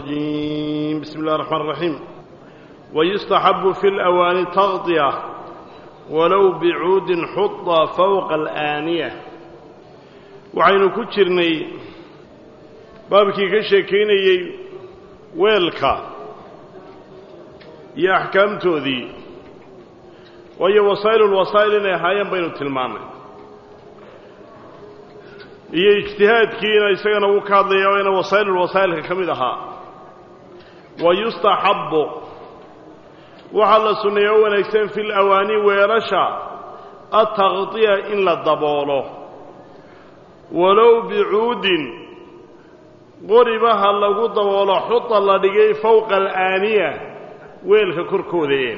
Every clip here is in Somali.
الرجيم بسم الله الرحمن الرحيم ويستحب في الأواني تغطية ولو بعود حط فوق الآنية waxaynu ku jirnay baabkii ka sheekaynayey weelka iyo axkaamtoodii waayo wasaa'ilulwasaa'il inay ahaayeen baynu tilmaannay iyo ijtihaadkiina isagana wuu ka hadlaya waa ina wasaa'ilulwasaa'ilka ka mid ahaa wa yustaxabbu waxaa la sunneeya o wanaagsan fi lawaani weelasha ataqdiya in la daboolo walow bicuudin qoriba ha lagu daboolo xuda la dhigay fowqa alaaniya weelka korkoodae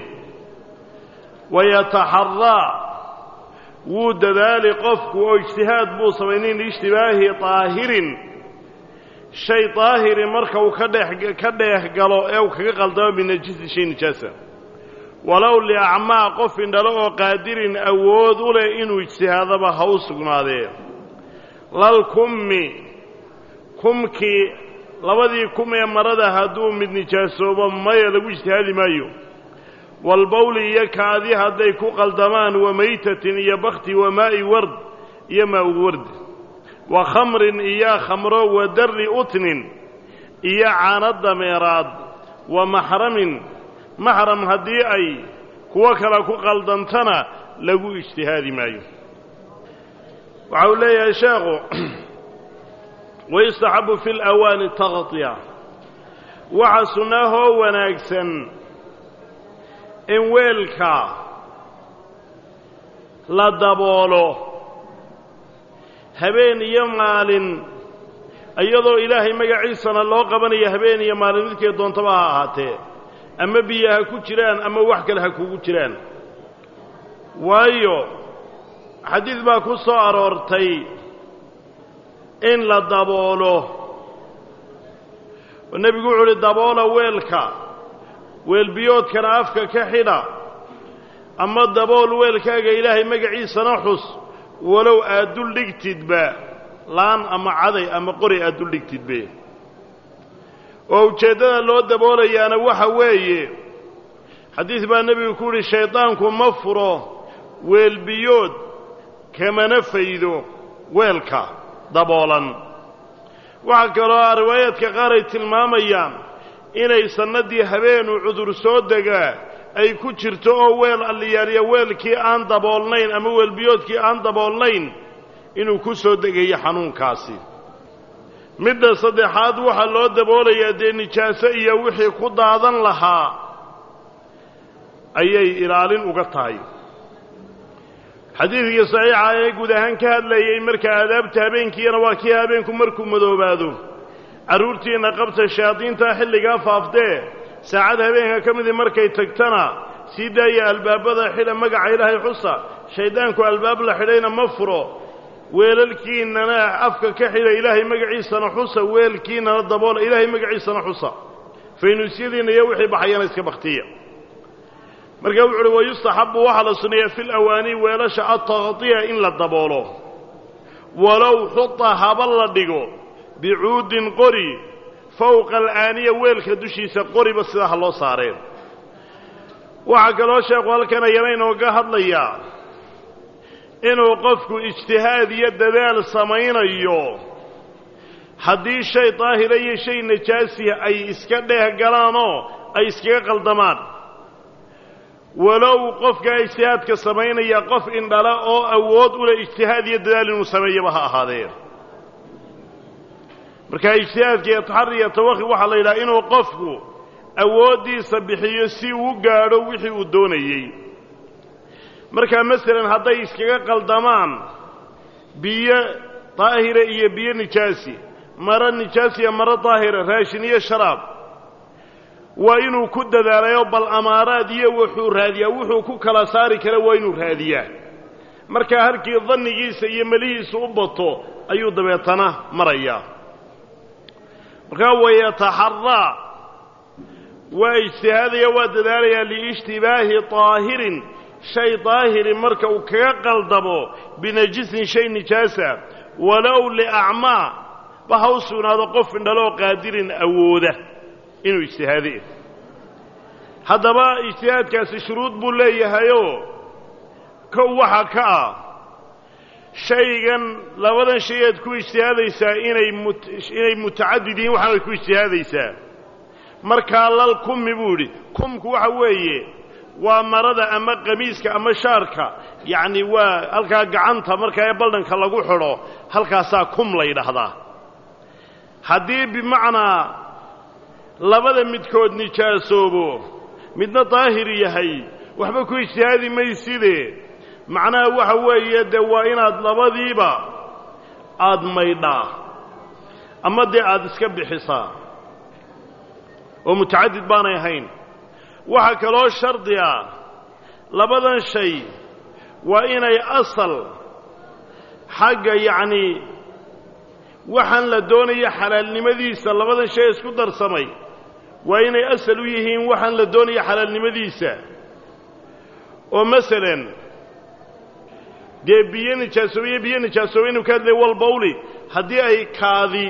wayataxaraa wuu dadaali qofku oo ijtihaad buu samaynin liishtibaahi daahirin shay daahiri marka uu ka dhex ka dheeh galo ee uu kaga qaldamo binajisi shay nijaasa walow liacmaa qof indhalo oo qaadirin awood u leh inuu ijtihaadaba ha u sugnaadee lal kummi kumkii labadii kum ee marada hadduu mid nijaasoobo maya lagu ijtihaadi maayo walbawli iyo kaadi hadday ku qaldamaan wa maytatin iyo bakti wa maa'i ward iyo maa'u ward wa khamrin iyo khamro wa darri utnin iyo caano dameeraad wa maxramin maxram haddii ay kuwo kale ku qaldantana lagu ijtihaadi maayo waxa uu leeyahay sheekhu wayustaxabu fi lawaani taqdiya waxa sunnaahoo wanaagsan in weelka la daboolo habeen iyo maalin iyadoo ilaahay magaciisana loo qabanayo habeen iyo maalin midkay doontaba ha ahaatee ama biyo ha ku jiraan ama wax kale ha kugu jiraan waayo xadiid baa ku soo aroortay in la daboolo oo nebigu wuxu uhi daboola weelka weelbiyoodkana afka ka xidha ama dabool weelkaaga ilaahay magaciisana xus walow aad dul dhigtidba laan ama caday ama qori aad dul dhigtidbe oo ujeeddada loo daboolayaana waxa weeye xadiid baa nebigu ku yidhi shaydaanku ma furo weelbiyood kamana faydo weelka daboolan waxaa kaloo riwaayaadka qaar ay tilmaamayaan inay sannaddii habeenuu cudur soo degaa ay ku jirto oo weel alliyaaliya weelkii aan daboolnayn ama weelbiyoodkii aan daboolnayn inuu ku soo degayo xanuunkaasi midda saddexaad waxaa loo daboolayaa dee nijaaso iyo wixii ku daadan lahaa ayay ilaalin uga tahay xadiidkii saxiixa ee guud ahaan ka hadlayey marka aadaabta habeenkiina waa kii habeenku markuu madoobaado carruurtiinna qabta shayaadiinta xilligaa faaftee saacad habeenka ka midii markay tagtana sii daaya albaabada xidha magaca ilaahay xusa shayddaanku albaab la xidhayna ma furo weelalkiinnana afka ka xidha ilaahay magaciisana xusa weelkiinnana daboola ilaahay magaciisana xusa faynuusyadiinna iyo wixii baxayana iska bakhtiya markaa wuxu uhi wayustaxabu waxaa la sunneeyaa fi lawaanii weelasha ataqdiya in la daboolo walow xuta haba la dhigo bicuudin qori fowqa alaaniya weelka dushiisa qoriba sidaa ha loo saareen waxaa kaloo sheekhu halkan ayana inooga hadlayaa inuu qofku ijtihaad iyo dadaal samaynayo haddii shay daahira iyo shay najaasiya ay iska dheeh galaanoo ay iskaga qaldamaan walow qofkaa ijtihaadka samaynaya qof indhala oo awood u leh ijtihaad iyo dadaal inuu sameeyaba ha ahaadee markaa ijtihaadka iyo taxari iyo tawakhi waxaa la yidhaha inuu qofku awooddiisa bixiyo si uu gaadho wixii uu doonayey markaa masalan hadday iskaga qaldamaan biyo daahira iyo biyo nijaasi maro nijaasiya maro daahira raashin iyo sharaab waa inuu ku dadaalayo bal amaaraad iyo wuxuu raadiyaa wuxuu ku kala saari kara waa inuu raadiyaa markaa halkii dannigiisa iyo melihiisa u bato ayuu dabeetana marayaa markaa wayataxaraa waa ijtihaadaya waa dadaalayaa liishtibaahi daahirin shay daahiri marka uu kaga qaldamo binajisin shay nijaasa walow liacmaa ba ha u sugnaado qof indhaloo qaadirin awooda inuu ijtihaade haddaba ijtihaadkaasi shuruud buu leeyahayoo kow waxa ka ah shaygan labadan shay aad ku ijtihaadaysaa inay mut inay mutacadid yihiin waxaanad ku ijtihaadaysaa markaa lal kummi buu idhi kumku waxa weeye waa marada ama qamiiska ama shaarka yacni waa halkaa gacanta markaa ee baldhanka lagu xidho halkaasaa kum la yidhaahdaa haddii bimacnaa labada midkood nijaasoobo midna daahir yahay waxba ku ijtihaadi mayside macnaha waxa weeye dee waa inaad labadiiba aada maydhaa ama dee aada iska bixisaa oo mutacadid baanay ahayn waxaa kaloo shardi ah labadan shay waa inay asal xagga yacnii waxaan la doonaya xalaalnimadiisa labadan shay isku darsamay waa inay asal u yihiin waxaan la doonaya xalaalnimadiisa oo masalan dee biyo nijaasoobiye biyo nijaasoobe inu ka hadlay walbawli haddii ay kaadi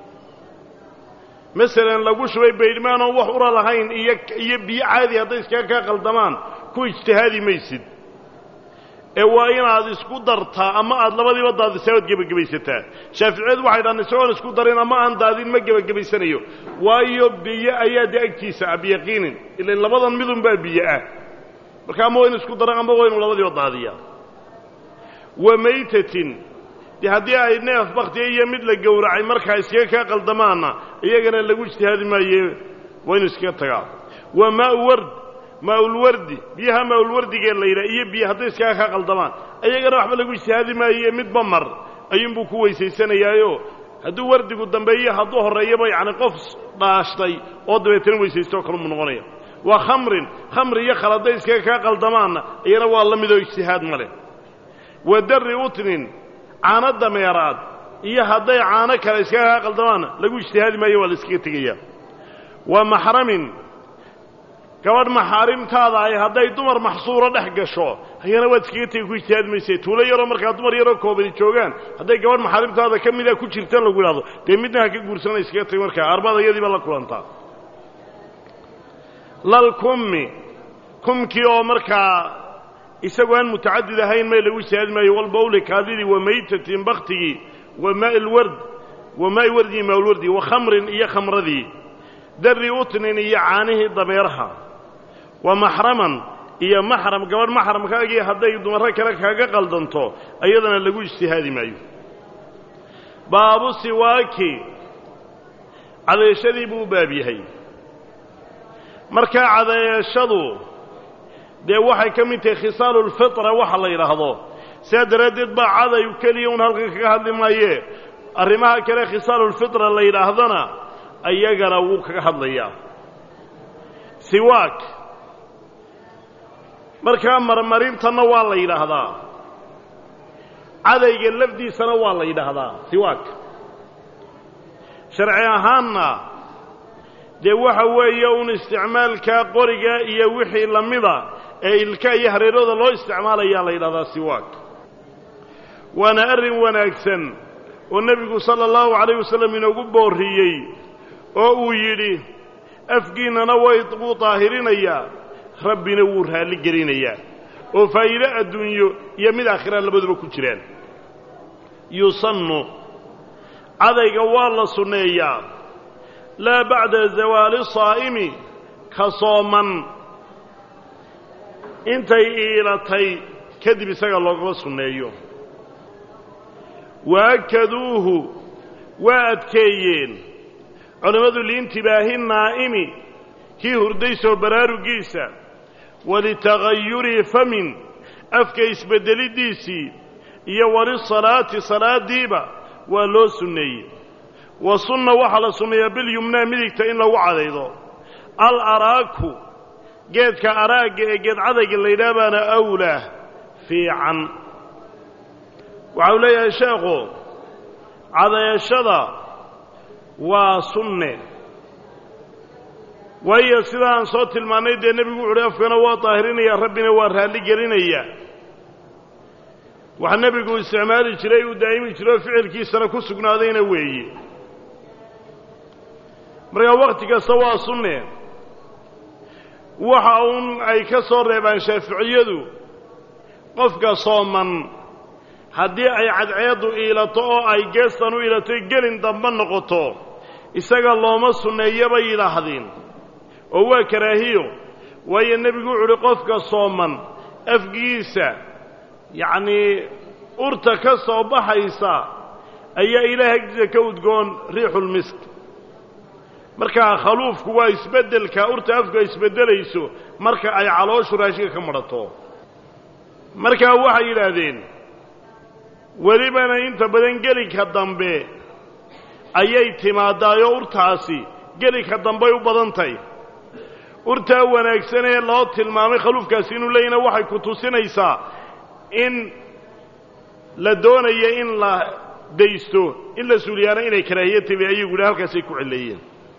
masalan lagu shubay baydhmaan oon wax ura lahayn iyo iyo biyo caadi hadday iskaga kaa qaldamaan ku ijtihaadi maysid ee waa inaad isku dartaa ama aad labadiiba daadisaa oad gebagabaysataa shaaficiyadu waxay dhahan isagoon isku darin ama aan daadin ma gebagabaysanayo waayo biyo ayaa dee agtiisa ah biyaqiinin ilan labadan midun baa biyo ah marka ama waa inu isku daran ama waa inu labadiiba daadiyaa wa maytatin dee haddii ay neef baktiya iyo mid la gowracay markaa iskaga kaa qaldamaanna iyagana lagu ijtihaadi maaye waa inu iskaga tagaa wa maau ward maaulwardi biyaha maaulwardigee la yidhaha iyo biyo hadday iskaga kaa qaldamaan iyagana waxba lagu ijtihaadi maaye midba mar ayuunbuu ku weysaysanayaayo hadduu wardigu dambeeyo hadduu horreeyaba yacni qof dhaashtay oo dabeetana weysaystooo kalumuu noqonaya waa khamrin khamri iyo khal hadday iskaga kaa qaldamaanna iyana waa la midoo ijtihaad ma leh wa darri utnin caano dameeraad iyo hadday caano kale iskaga kaa qaldamaanna lagu ijtihaadi maayo waa la iskaga tegayaa wa maxramin gabadh maxaarimtaada ay hadday dumar maxsuuro dhex gasho ayana waad iskaga tegi ku ijtihaadi mayse tuulo yaroo markaa dumar yaroo koobani joogaan hadday gabadh maxaarimtaada ka mida ku jirtaan lagu idhahdo dee midna ha ka guursana iskaga tegi markaa arbada iyadiiba la kulantaa lal kummi kumkii oo markaa isagoo aan mutacadid ahayn may lagu ijtihaadi maayo walbawli kaadidii wa maytatin baktigii wa maai lward wa maai wardii maalwardi wa khamrin iyo khamradii darri utnin iyo caanihii dameeraha wa maxraman iyo maxram gabadh maxramkaagii hadday dumarro kale kaaga qaldanto ayadana lagu ijtihaadi maayo baabu siwaaki cadeeshadii buu u baab yahay markaa cadeeshadu dee waxay ka mid tahay khisaalu lfitra waxa la yidhaahdo sidaa daraaddeed baa caday keliya un halkan kaga hadli maayee arrimaha kale khisaalulfitra la yidhaahdana ayagana wuu kaga hadlayaa siwaak markaa marmarintanna waa la yidhaahdaa cadayga lafdiisana waa la yidhaahdaa siwaak sharci ahaanna dee waxa weeye un isticmaalkaa qoriga iyo wixii la mida ee ilka iyo hareerooda loo isticmaalayaa la yidhahdaa siwaak waana arrin wanaagsan oo nebigu sala allahu calayh wasallam inoogu boorriyey oo uu yidhi afkiinnana way wuu daahirinayaa rabbina wuu raalli gelinayaa oo faa'iide adduunyo iyo mid aakhira labaduba ku jiraan yusannu cadayga waa la sunneeyaa laa bacda zawaali saa'imi ka sooman intay iilatay kadib isaga loogama sunneeyo waakaduuhu waa adkeeyeen culimmadu liintibaahi naa'imi kii hurday soo baraarugiisa walitagayuri famin afka isbeddeliddiisii iyo walisalaati salaaddiiba waa loo sunneeyey wa sunna waxaa la sunneeyaa bilyumnaa midigta in lagu cadaydo al araaku geedka araagga ee geed cadayga la yidhaah baana awlaah fiican waxa uu leeyahay sheekhu cadayashada waa sunne waayo sidaa aan soo tilmaannay dee nebigu wuxu uhi afkana waa daahirinayaa rabbina waa raalli gelinayaa waxa nebigu isticmaali jiray uu daa'imi jiray oo ficilkiisana ku sugnaadayna weeye markaa wakhti kasta waa sunne waxa uun ay ka soo reebaan shaaficiyadu qofka sooman haddii ay cadceeddu iilato oo ay geestan u iilato gelin dambe noqoto isaga looma sunneeyo bay yidhaahdeen oo waa karaahiyo waayo nebigu wuxu uhi qofka sooman afgiisa yacnii urta ka soo baxaysa ayaa ilaah agtiisa ka udgoon riixulmisk markaa khaluufku waa isbeddelka urta afku ay isbeddelayso marka ay calooshu raashinka ka madhato markaa waxay yidhaahdeen welibana inta badan gelinka dambe ayay timaaddaayoo urtaasi gelinka dambey u badan tahy urtaa wanaagsan ee loo tilmaamay khaluufkaasi inuu leeyahna waxay ku tusinaysaa in la doonayo in la daysto in la suuliyaana inay karaahiya tabi ayagu yidhi halkaasay ku cilleeyeen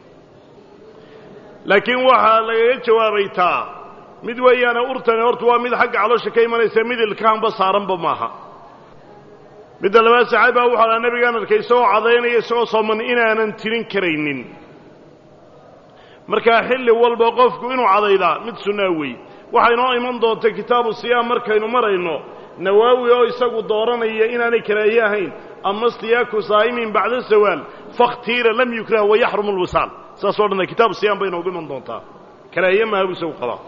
laakiin waxaa lagaga jawaabay taa mid weeyaane urtani horta waa mid xagga caloosha ka imanaysa mid ilkaanba saaranba maaha midda labaad saxaabi baa wuxuu ahaa nebigaan arkay isagoo cadaynaya isagoo sooman inaanan tirin karaynin markaa xilli walba qofku inuu cadaydaa mid sunnaa wey waxay noo iman doonta kitaabu siyaam markaynu marayno nawaawi oo isagu dooranaya inaanay karaahiye ahayn ama stiyaaku saa'imin bacda zawaal fakhtiira lam yukrah wayaxrumu lwisaal saasoo dhanna kitaabu siyaam bay noogu iman doontaa karaahiye maaha buu isagu qabaa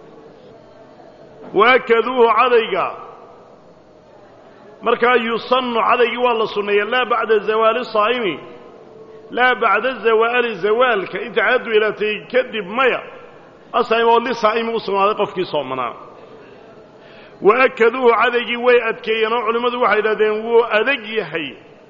waakaduuhu cadayga markaa yusannu cadaygii waa la sunneeya laa bacda zawaali saa'imi laa bacda zawaali zawaalka inta caaddu ilaatay kadib maya asaa'im oo lisaa'imi u sugnaaday qofkii soomanaa wa akaduuhu cadaygii way adkeeyeen oo culimmadu waxay idhahdeen wuu adag yahay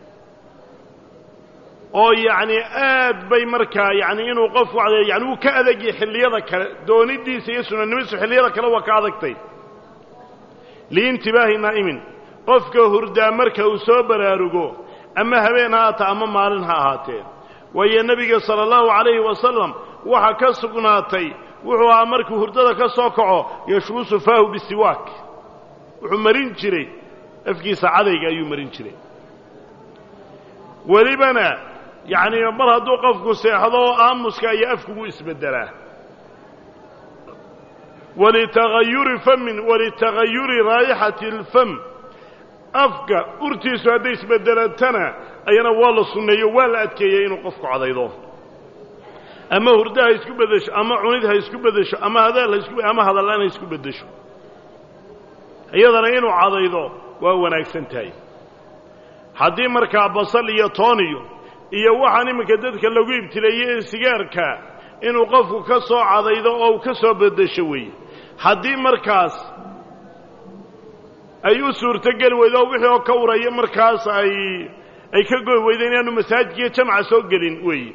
oo yacni aad bay markaa yacni inuu qofku cadeeyo yani wuu ka adag yahay xilliyada kale doonidiisa iyo sunanimadiisu xilliyada kale waa ka adagtay liintibaahi naa'imin qofka hurdaa marka uu soo baraarugo ama habeen ha haata ama maalin ha ahaatee waayo nebiga sala allahu calayhi wasalam waxaa ka sugnaatay wuxuu ahaa markuu hurdada ka soo kaco yashbuusu faahu bisiwaak wuxuu marin jiray afkiisa cadayga ayuu marin jiray welibana yacnii mar hadduu qofku seexdo oo aamuska iyo afkugu isbeddelaa walitagayuri famin walitagayuri raayixati alfam afka urtiisu hadday isbeddelatana ayana waa la sunneeyo waa la adkeeyey inuu qofku cadaydo ama hurdo ha isku beddesho ama cunid ha isku beddesho ama hadaal ha isku ama hadallaan ha isku beddesho iyadana inuu cadaydo waa wanaagsan tahay haddii markaa basal iyo tooniyo iyo waxaan iminka dadka lagu ibtileeyey ee sigaarka inuu qofku ka soo cadaydo oo uu ka soo beddesho weeye haddii markaas ay u suurtogeli weydo oo wixii oo ka uraya markaas ay ay ka goy weydo inaanu masaajidkiiyo jamca soo gelin weeye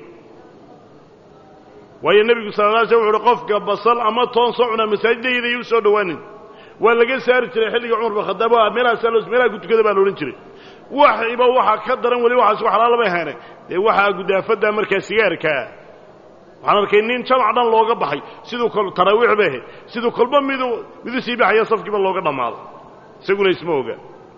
waayo nebigu sala la slam wuxu uhi qofka basal ama toon soo cunaa masaajidayada iyo u soo dhowaanin waa laga saari jiray xilliga cumar bin khadaab meelahaasaa loo meelaha ku tukada baa la odhan jiray waxiba waxaa ka daran weli waxaas wax xalaala bay hayne dee waxaa gudaafadda markaa sigaarkaa waxaan arkay nin jamac dhan looga baxay siduu kol taraawiix bay ahayd siduu kolba midu midu sii baxaya safkiiba looga dhammaado isaguna isma oga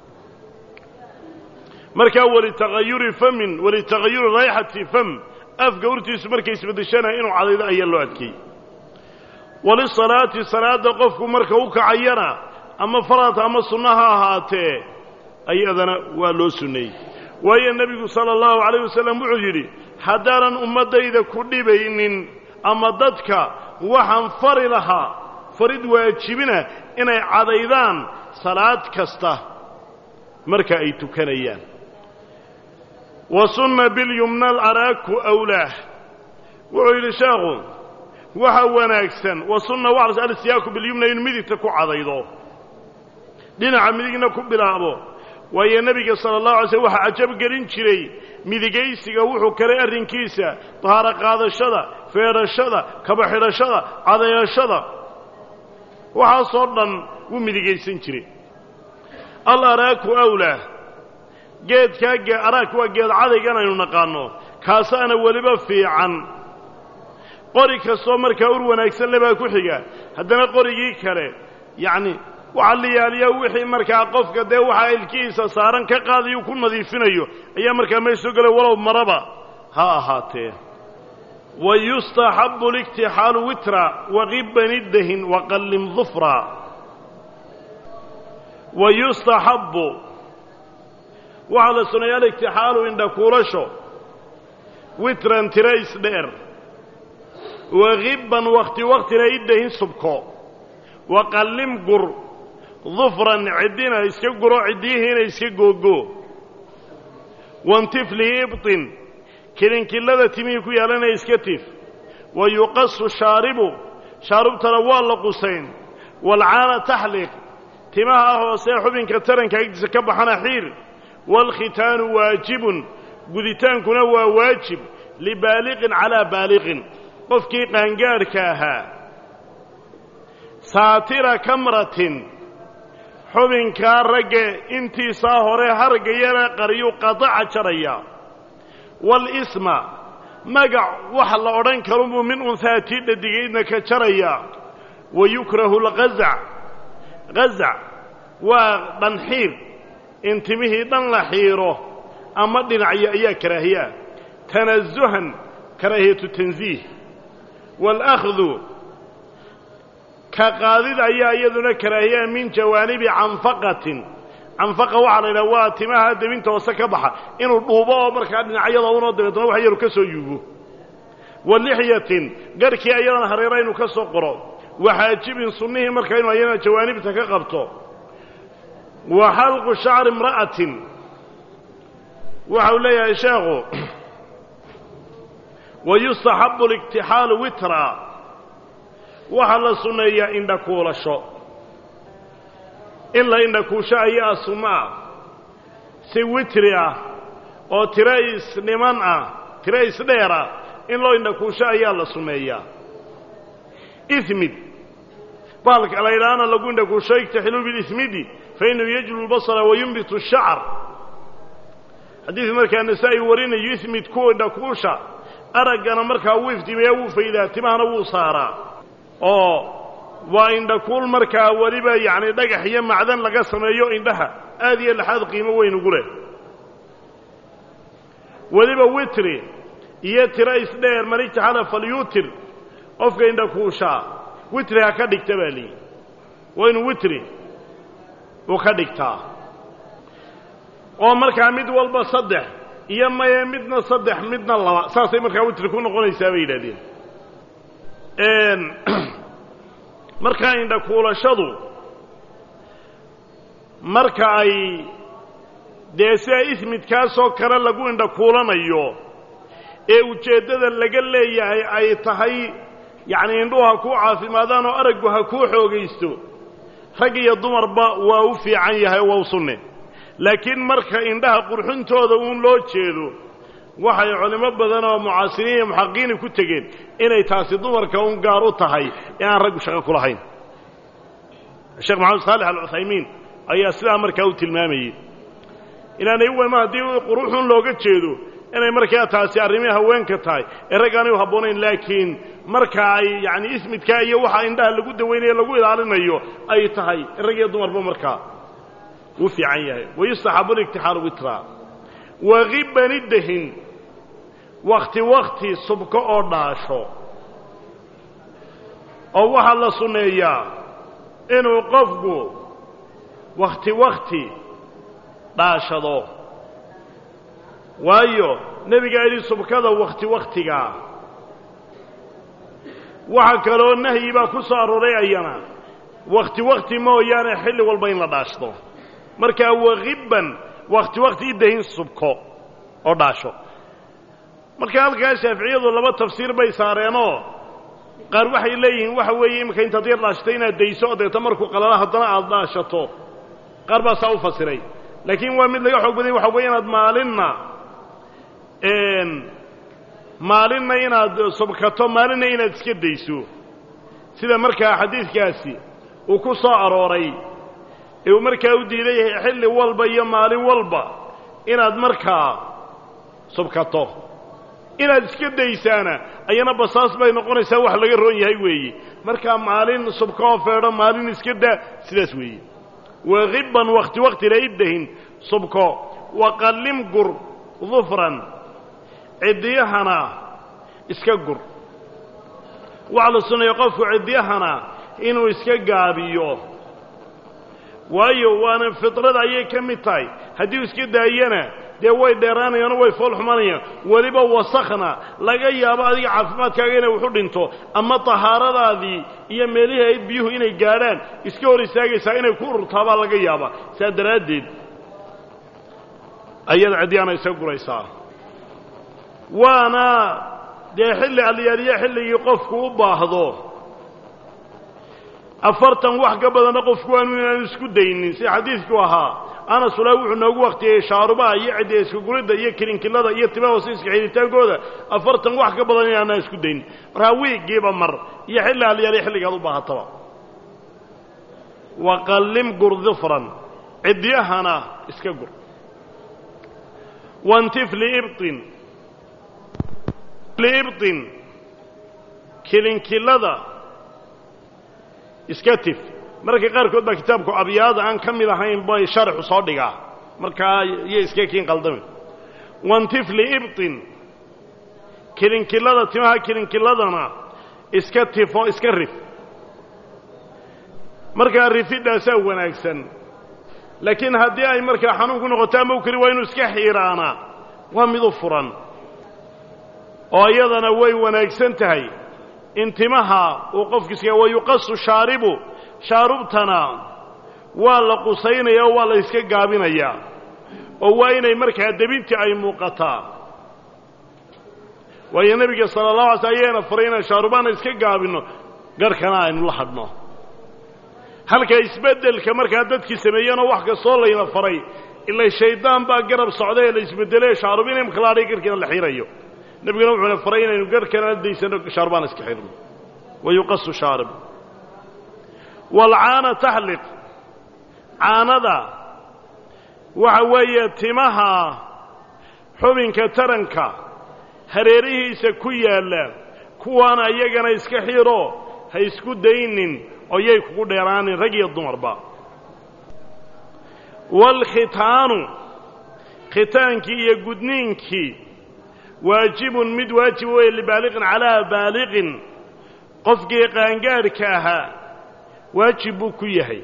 markaa walitagayuri famin walitagayuri rayxati fam afka urtiisu markay isbeddeshana inuu cadaydo ayaa loo adkeeyey walisalaati salaadda qofku marka u kacayana ama farad ama sunno ha ahaatee ayadana waa loo sunneeyey waayo nebigu sala allahu calayh wasalam wuxuu yidhi haddaanan ummaddayda ku dhibaynin ama dadka waxaan fari lahaa farid waajibina inay cadaydaan salaad kasta marka ay tukanayaan wa sunna bilyumna alaraaku awlaah wuxuu yidhi sheekhu waxa wanaagsan wa sunna waxlas alsiyaaku bilyumna inuu midigta ku cadaydo dhinaca midigna ku bilaabo waayo nebiga sala allahu alay slm waxaa cajab gelin jiray midigaysiga wuxuu kalay arrinkiisa dahaaro qaadashada feedhashada kaba xidhashada cadayashada waxaasoo dhan wuu midigaysan jiray al araaku awlaa geedkaa araak waa geed cadaygan aynu naqaanno kaasaana weliba fiican qori kastoo markaa ur wanaagsan le baa ku xiga haddana qorigii kale yacni waxaa la yaaliyaa wixii markaa qofka dee waxaa ilkihiisa saaran ka qaadayu ku nadiifinayo ayaa markaa meesha soo gelay walow maraba ha ahaatee wayustaxabu اliktixaalu witra waqiban iddahin waqallim dufra wayustaxabu waxaa la suneeya aligtixaalu indhakuulasho witran tira isdheer waqiban wakti waktina iddahin subko waqallim gur dufran ciddina iska guro ciddiyihiina iska googo wantiflihi ibطin kilinkilada timihii ku yaalana iska tif wa yuqasu shaaribu shaarubtana waa la qusayn waalcaana taxliq timaha hoosee xubinka taranka agtiisa ka baxana xiir waalkhitaanu waajibun guditaankuna waa waajib libaaliqin calaa baaliqin qofkii qaangaadhka ahaa saatira kamratin xubinkaa ragga intiisaa hore harga yara qariyuu qadaca jaraya walisma magac wax la odhan karunbuu min unhaa tii dhadigaydna ka jaraya wa yukrahu lqazac qazac waa dhanxiir in timihii dhan la xiiro ama dhinacyo ayaa karaahiyaa tanasuhan karaahiyatu tansiih waalahdu ka qaadid ayaa iyaduna karaahiyaa min jawaanibi canfaqatin canfaqa waxaa la yidhaha waa timaha debinta hoose ka baxa inuu dhuubo oo markaa dhinacyada unoo dabeetna wax yaru ka soo yuubo wa lixyatin garhkii ayadana hareera inuu ka soo qoro waxaajibin sunnihii markaa inu ayadana jawaanibta ka qabto wa xalqu shacri imra'atin waxau leeyahay sheekhu wa yustaxabu aliktixaalu witra waxaa la sunneeyaa indhakuulasho in la indhakuusho ayaa sunno ah si witri ah oo tiro isdhiman ah tiro isdheer ah in loo indhakuusho ayaa la sunneeyaa ismid baalka la yidhaahana lagu indhakuusho igtaxiluu bilismidi fa inuu yajlu lbasara wa yunbitu shacar xadiid markaa nasaa-i warinayo ismid ku indhakuusha araggana markaa wuu iftiimayaa wuu faydaa timahana wuu saaraa oo waa indhakuul markaa weliba yacni dhagax iyo macdan laga sameeyo indhaha aad iyo laxaad qiimo weyn ugu leh weliba witri iyo tiro isdheer man ijtaxala falyuutir qofka indhakuushaa witri ha ka dhigta baa liyi waa inuu witri uu ka dhigtaa oo markaa mid walba saddex iyo maye midna saddex midna laba saasay markaa witri ku noqonaysaa bay yidhahdeen markaa indhakuulashadu marka ay dee sida ismidkaasoo kale lagu indhakuulanayo ee ujeeddada laga leeyahay ay tahay yacnii indhuhu ha kuu caafimaadaan oo araggu ha kuu xoogaysto rag iyo dumarba waa u fiican yahay waa u sunne laakiin marka indhaha qurxuntooda uun loo jeedo waxay culimo badan oo mucaasiriin iyo muxaqiqiini ku tegeen inay taasi dumarka un gaar u tahay ee aan raggu shaqo ku lahayn sheekh maxamed saalex alcuthaymiin ayaa sidaa markaa u tilmaamayey inaanay wema haddii quruxun looga jeedo inay markaa taasi arrimii haweenka tahay ee rag aanay u habboonayn laakiin marka ay yacni ismidkaa iyo waxa indhaha lagu dawaynayo lagu ilaalinayo ay tahay rag iyo dumarba markaa wuu fiican yahay wayustaxabu liktixaalu witra waqibani dahin wakti wakti subko oo dhaasho oo waxaa la sunneeyaa inuu qofku wakhti wakhti dhaashado waayo nebigaa yidhi subkada wakhti wakhtigaa waxa kaloo nahyi baa ku soo arooray ayana wakhti wakhti mooyaane xilli walba in la dhaashdo markaa waqibban wakhti wakhti idahin subko oo dhaasho marka halkaa shaaficiyadu laba tafsiir bay saareenoo qaar waxay leeyihiin waxa weeye iminka intaad yar dhaashato inaad dayso oo deeta markuu qalala haddana aada dhaashato qaar baa saa u fasiray laakiin waa mid laga xoog badanya waxa weeye inaad maalinna maalinna inaad subkato maalinna inaad iska dayso sida markaa xadiidkaasi uu ku soo arooray ee uu markaa u diidan yahay xilli walba iyo maalin walba inaad markaa subkato inaad iska daysaana ayana basaas bay noqonaysaa wax laga roon yahay weeye markaa maalin subka oo feedho maalin iska daa sidaas weeye waqibban wakhti wakhtina iddahin subko waqallim gur dufran ciddiyahana iska gur waxaa la sunnaya qofku cidyahana inuu iska gaabiyo waayo waana fidrada ayay ka mid tahay haddii uu iska daayana dee way dheeraanayaano way fool xumanayaan weliba wasakhna laga yaabo adiga caafimaadkaaga inay waxu dhinto ama tahaaradaadii iyo meelihii ayd biyuhu inay gaadhaan iska hor istaagaysaa inay ku ururtaabaa laga yaabaa saa daraaddeed ayada cidyahana iska guraysaa waana dee xilli alyaaliya xilligii qofku u baahdo afartan wax ka badanna qofku waanu inaanu isku daynin si xadiidku ahaa anas ulaa wuxuu noogu waktiyey shaarubaha iyo ciddiya iskaguridda iyo kilinkilada iyo timaha hoose iska xidhitaankooda afartan wax ka badan inaanaan isku daynin markaa wiiggiiba mar iyo xilli alyaaliya xilligaad u baahataba waqallim gur difran cidyahana iska gur wantif liibطin liibطin kilinkilada iska tif mararka qaarkood baa kitaabku abyaada aan ka mid ahayn bay sharxu soo dhigaa markaa iyo iska kiin qaldami wantif liibطin kilinkilada timaha kilinkiladana iska tifo iska rif markaa rifidhaasaa wanaagsan laakiin haddii ay markaa xanuun ku noqoto ama u keli waa inuu iska xiiraanaa waa mid u furan oo iyadana way wanaagsan tahay in timaha uu qofkiiska wa yuqasu shaaribu shaarubtana waa la qusaynaya oo waa la iska gaabinayaa oo waa inay markaa debintii ay muuqataa waayo nebiga sala allahu alay sl ayaana faray inaan shaarubaana iska gaabinno garhkana aynu la hadhno halka isbeddelka markaa dadkii sameeyeenoo wax kastoo layna faray ila shaydaan baa garab socda ee la isbeddelee shaarubin imka laadhay garhkiina la xirayo nebiguna wuxuuna faray inaynu garhkana la daysano shaarubaan iska xirno wa yuqasu shaarib waalcaana taxliq caanada waxa weeye timaha xubinka taranka hareerihiisa ku yaalla kuwaana iyagana iska xiro ha isku daynin oo yay kugu dheeraanin rag iyo dumarba waalkhitaanu khitaankii iyo gudniinkii waajibun mid waajib weeye libaaliqin calaa baaliqin qofkii qaangaadhka ahaa waajib buu ku yahay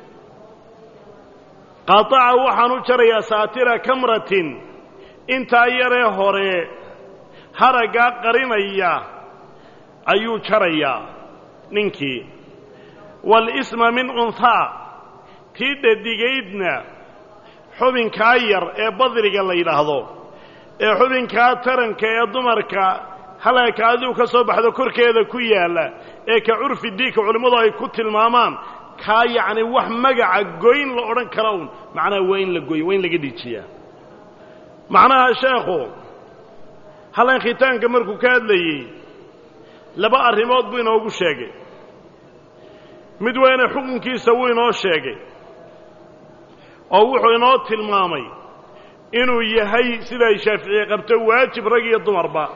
qataca waxaan u jarayaa saatira kamratin intaa yaree hore haraggaa qarinaya ayuu jarayaa ninkii waalisma min unhaa tii dhadigaydna xubinkaa yar ee badriga la yidhaahdo ee xubinkaa taranka ee dumarka halaka adigu ka soo baxdo korkeeda ku yaalla ee ka curfi diinka culimmadu ay ku tilmaamaan kaa yacni wax magaca goyn la odhan kara uun macnaha waa in la goyo waa in laga dhiijiyaa macnaha sheekhu hallan khitaanka markuu ka hadlayey laba arrimood buu inoogu sheegay mid weyne xukunkiisa wuu inoo sheegay oo wuxuu inoo tilmaamay inuu yahay sida ay shaaficiye qabto waajib rag iyo dumarba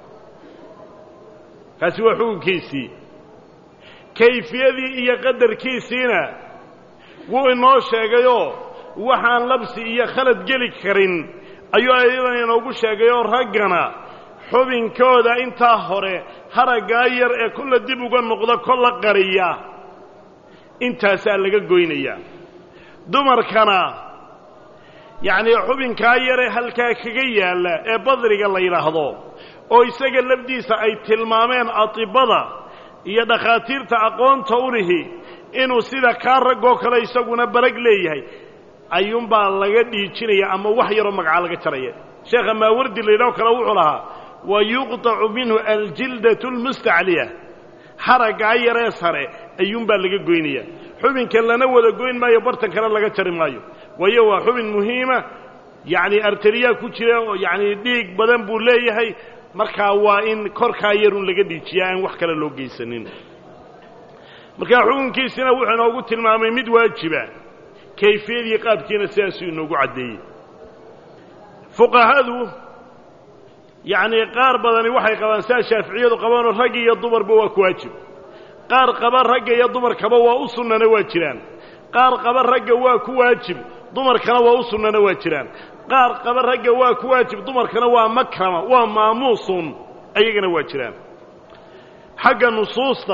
kaasi waa xukunkiisii kayfiyadii iyo qadarkiisiina wuu inoo sheegayoo waxaan labsi iyo khalad geli karin ayuu ayadan inoogu sheegayoo raggana xubinkooda intaa hore haraggaa yar ee kolla dib uga noqda kolla qariya intaasaa laga goynayaa dumarkana yacnii xubinkaa yaree halkaa kaga yaalla ee badriga la yidhaahdo oo isaga lafdiisa ay tilmaameen atibada iyo dhakhaatiirta aqoonta u lihi inuu sida kaa raggoo kale isaguna barag leeyahay ayuunbaa laga dhiijinaya ama wax yaroo magacaa laga jaraya sheekha maawardi la yidhaho kale wuxuu lahaa wa yuqطacu minhu aljildatu اlmustacliya haraggaa yaree sare ayuunbaa laga goynaya xubinka lana wada goyn maayo bartan kale laga jari maayo waayo waa xubin muhiima yacni arteriyaa ku jira oo yacni dhiig badan buu leeyahay markaa waa in korkaa yarun laga dhiijiyaa aan wax kale loo geysanin markaa xukunkiisina wuxuu inoogu tilmaamay mid waajiba kayfiyadii qaabkiina sidaasuu inoogu caddeeyey fuqahadu yacnii qaar badani waxay qabaan sidaa shaaficiyadu qabaanoo rag iyo dumarba waa ku waajib qaar qaba ragga iyo dumarkaba waa u sunnana waa jiraan qaar qaba ragga waa ku waajib dumarkana waa u sunnana waa jiraan qaar qaba ragga waa ku waajib dumarkana waa makrama waa maamuusun ayagana waa jiraan xagga nusuusta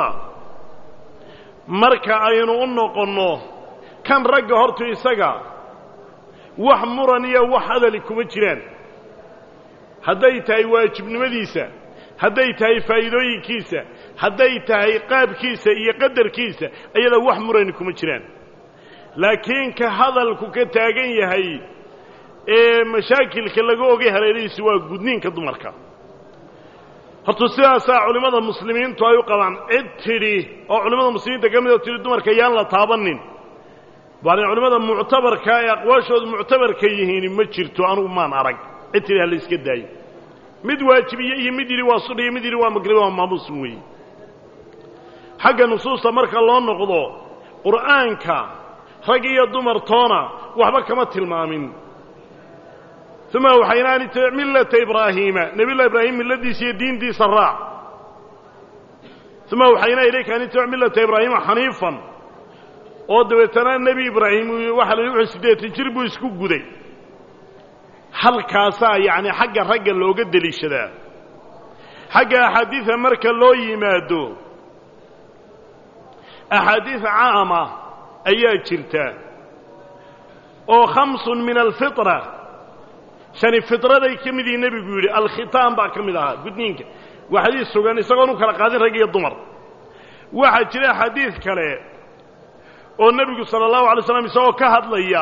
marka aynu u noqonno kan ragga hortu isaga wax muran iyo wax hadali kuma jiraan hadday tahay waajibnimadiisa hadday tahay faa'iidooyinkiisa hadday tahay qaabkiisa iyo qadarkiisa iyada wax murani kuma jiraan laakiin ka hadalku ka taagan yahay ee mashaakilka laga ogay hareerihiisa waa gudniinka dumarka horta sidaasaa culimmada muslimiintu ay u qabaan cid tidhi oo culimmada muslimiinta ka midoo tidhi dumarka yaan la taabanin baani culimmada muctabarka ee aqwaashoodu muctabarka yihiin ma jirto anugu maan arag cid tidhi ha la iska daayo mid waajibiye iyo mid yidhi waa sudh iyo mid yidhi waa magriba waa maamuusin weeye xagga nusuusta marka loo noqdo qur'aanka rag iyo dumar toona waxba kama tilmaamin uma waxayna an itabic millata ibraahiima nebiyullahi ibraahim milladiisa iyo diintiisa raac uma waxayna ilayka an itabic millata ibraahiima xaniifan oo dabeetana nebi ibraahim waxa la wuxuu siddeetan jir buu isku guday halkaasaa yacni xagga ragga looga deliishadaa xagga axaadiida marka loo yimaado axaadiid caama ayaa jirta oo khamsun min alfitra shani fitraday ka mid yihi nebigu yidhi alkhitaan baa ka mid ahaa gudniinka waa xadiis sugan isagoon u kala qaadin rag iyo dumar waxaa jira xadiid kale oo nebigu sala allahu alay slam isagoo ka hadlaya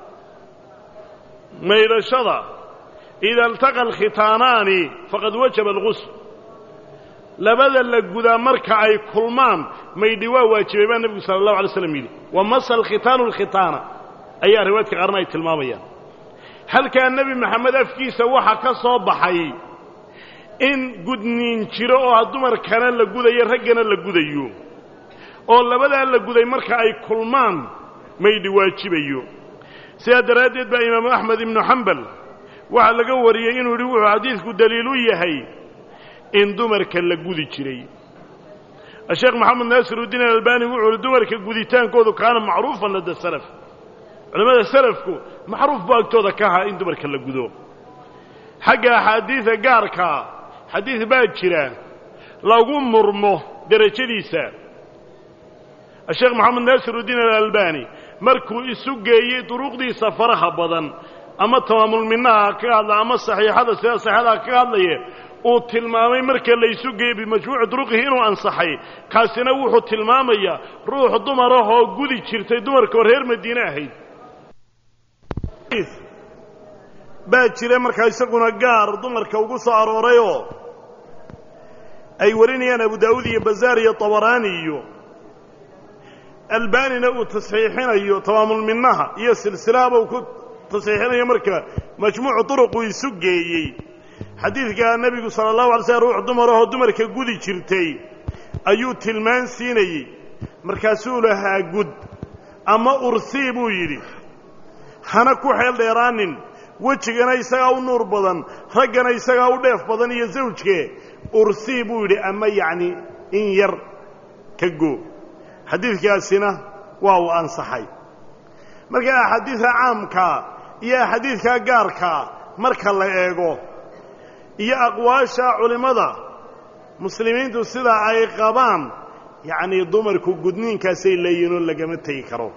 maydhashada ida altaqa alkhitaanaani faqad wajaba algusl labada la gudaa marka ay kulmaan maydhi waa waajibay baa nebigu sala allahu alay slam yidhi wa masa alkhitaanu alkhitaana ayaa riwaayadka qaarna ay tilmaamayaan halkaa nebi maxamed afkiisa waxa ka soo baxay in gudniin jiro oo dumarkana la gudayo raggana la gudayo oo labadaa la guday marka ay kulmaan maydhi waajibayo sidaa daraaddeed baa imaamu axmed ibnu xambal waxaa laga wariyey inuu yidhi wuxuu xadiidku daliil u yahay in dumarka la gudi jiray asheekh maxamed naasirudiin alalbani wuxuu yihi dumarka guditaankoodu kaana macruufan lada salaf culimmada salafku macruuf buu agtooda ka ahaa in dumarka la gudo xagga axaadiida gaarkaa xadiid baa jira lagu murmo derajadiisa asheekh maxamed naasirudiin alalbani markuu isu geeyey duruqdiisa faraha badan ama tamaamulminaha ka hadla ama saxiixada sida saxiixadaha ka hadlaya uu tilmaamay marka la isu geeyey bimajmuuci duruqihi inuu ansaxay kaasina wuxuu tilmaamayaa ruux dumarahoo gudi jirtay dumarkaoo reer madiine ahayd baa jira markaa isaguna gaar dumarka ugu soo aroorayoo ay warinayaan abu daa'uud iyo bazaar iyo tabaraani iyo albanina uu tasxiixinayo tamaamulminaha iyo silsilahaba uu ku tasxiixinayo marka majmuucu duruquu isu geeyey xadiidkaa nebigu sala allahu alay slm ruux dumarahoo dumarka gudi jirtay ayuu tilmaan siinayey markaasuu lahaa gud ama ursii buu yidhi hana ku xeel dheeraanin wejigana isagaa u nuur badan raggana isagaa u dheef badan iyo zawjke ursii buu yidhi ama yacni in yar ka goo xadiidkaasina waa uu ansaxay marka axaadiidka caamkaa iyo axaadiidkaa gaarkaa marka la eego iyo aqwaasha culimmada muslimiintu sidaa ay qabaan yacnii dumarku gudniinkaasay leeyihinoo lagama tegi karo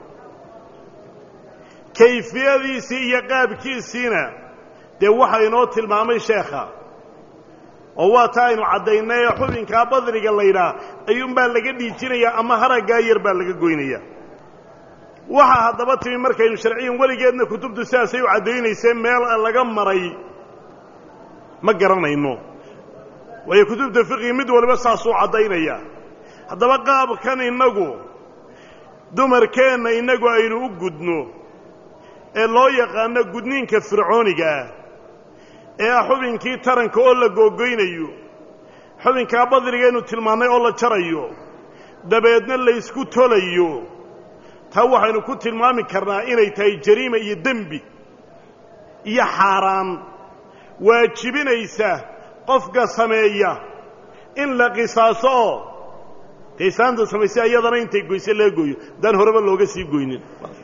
kayfiyadiisii iyo qaabkiisiina dee waxa inoo tilmaamay sheekha oo waa ta aynu caddaynay ee xubinkaa badriga laydhaah ayuunbaa laga dhiijinayaa ama haraggaa yar baa laga goynaya waxaa haddaba timi markaynu sharciyan weligeedna kutubtu sidaasay u caddaynaysee meel laga maray ma garanayno waayo kutubta fiqiga mid waliba saasuu caddaynaya haddaba qaabkan innagu dumarkeenna innagu aynu u gudno ee loo yaqaano gudniinka fircooniga ah ee ah xubinkii taranka oo la googoynayo xubinkaa badrigaynu tilmaannay oo la jarayo dabeedna laysku tolayo taa waxaynu ku tilmaami karnaa inay tahay jariima iyo dembi iyo xaaraan waajibinaysa qofka sameeya in la qisaaso oo taysaanta samaysay iyadana intay goyse laga gooyo daan horeba looga sii goynin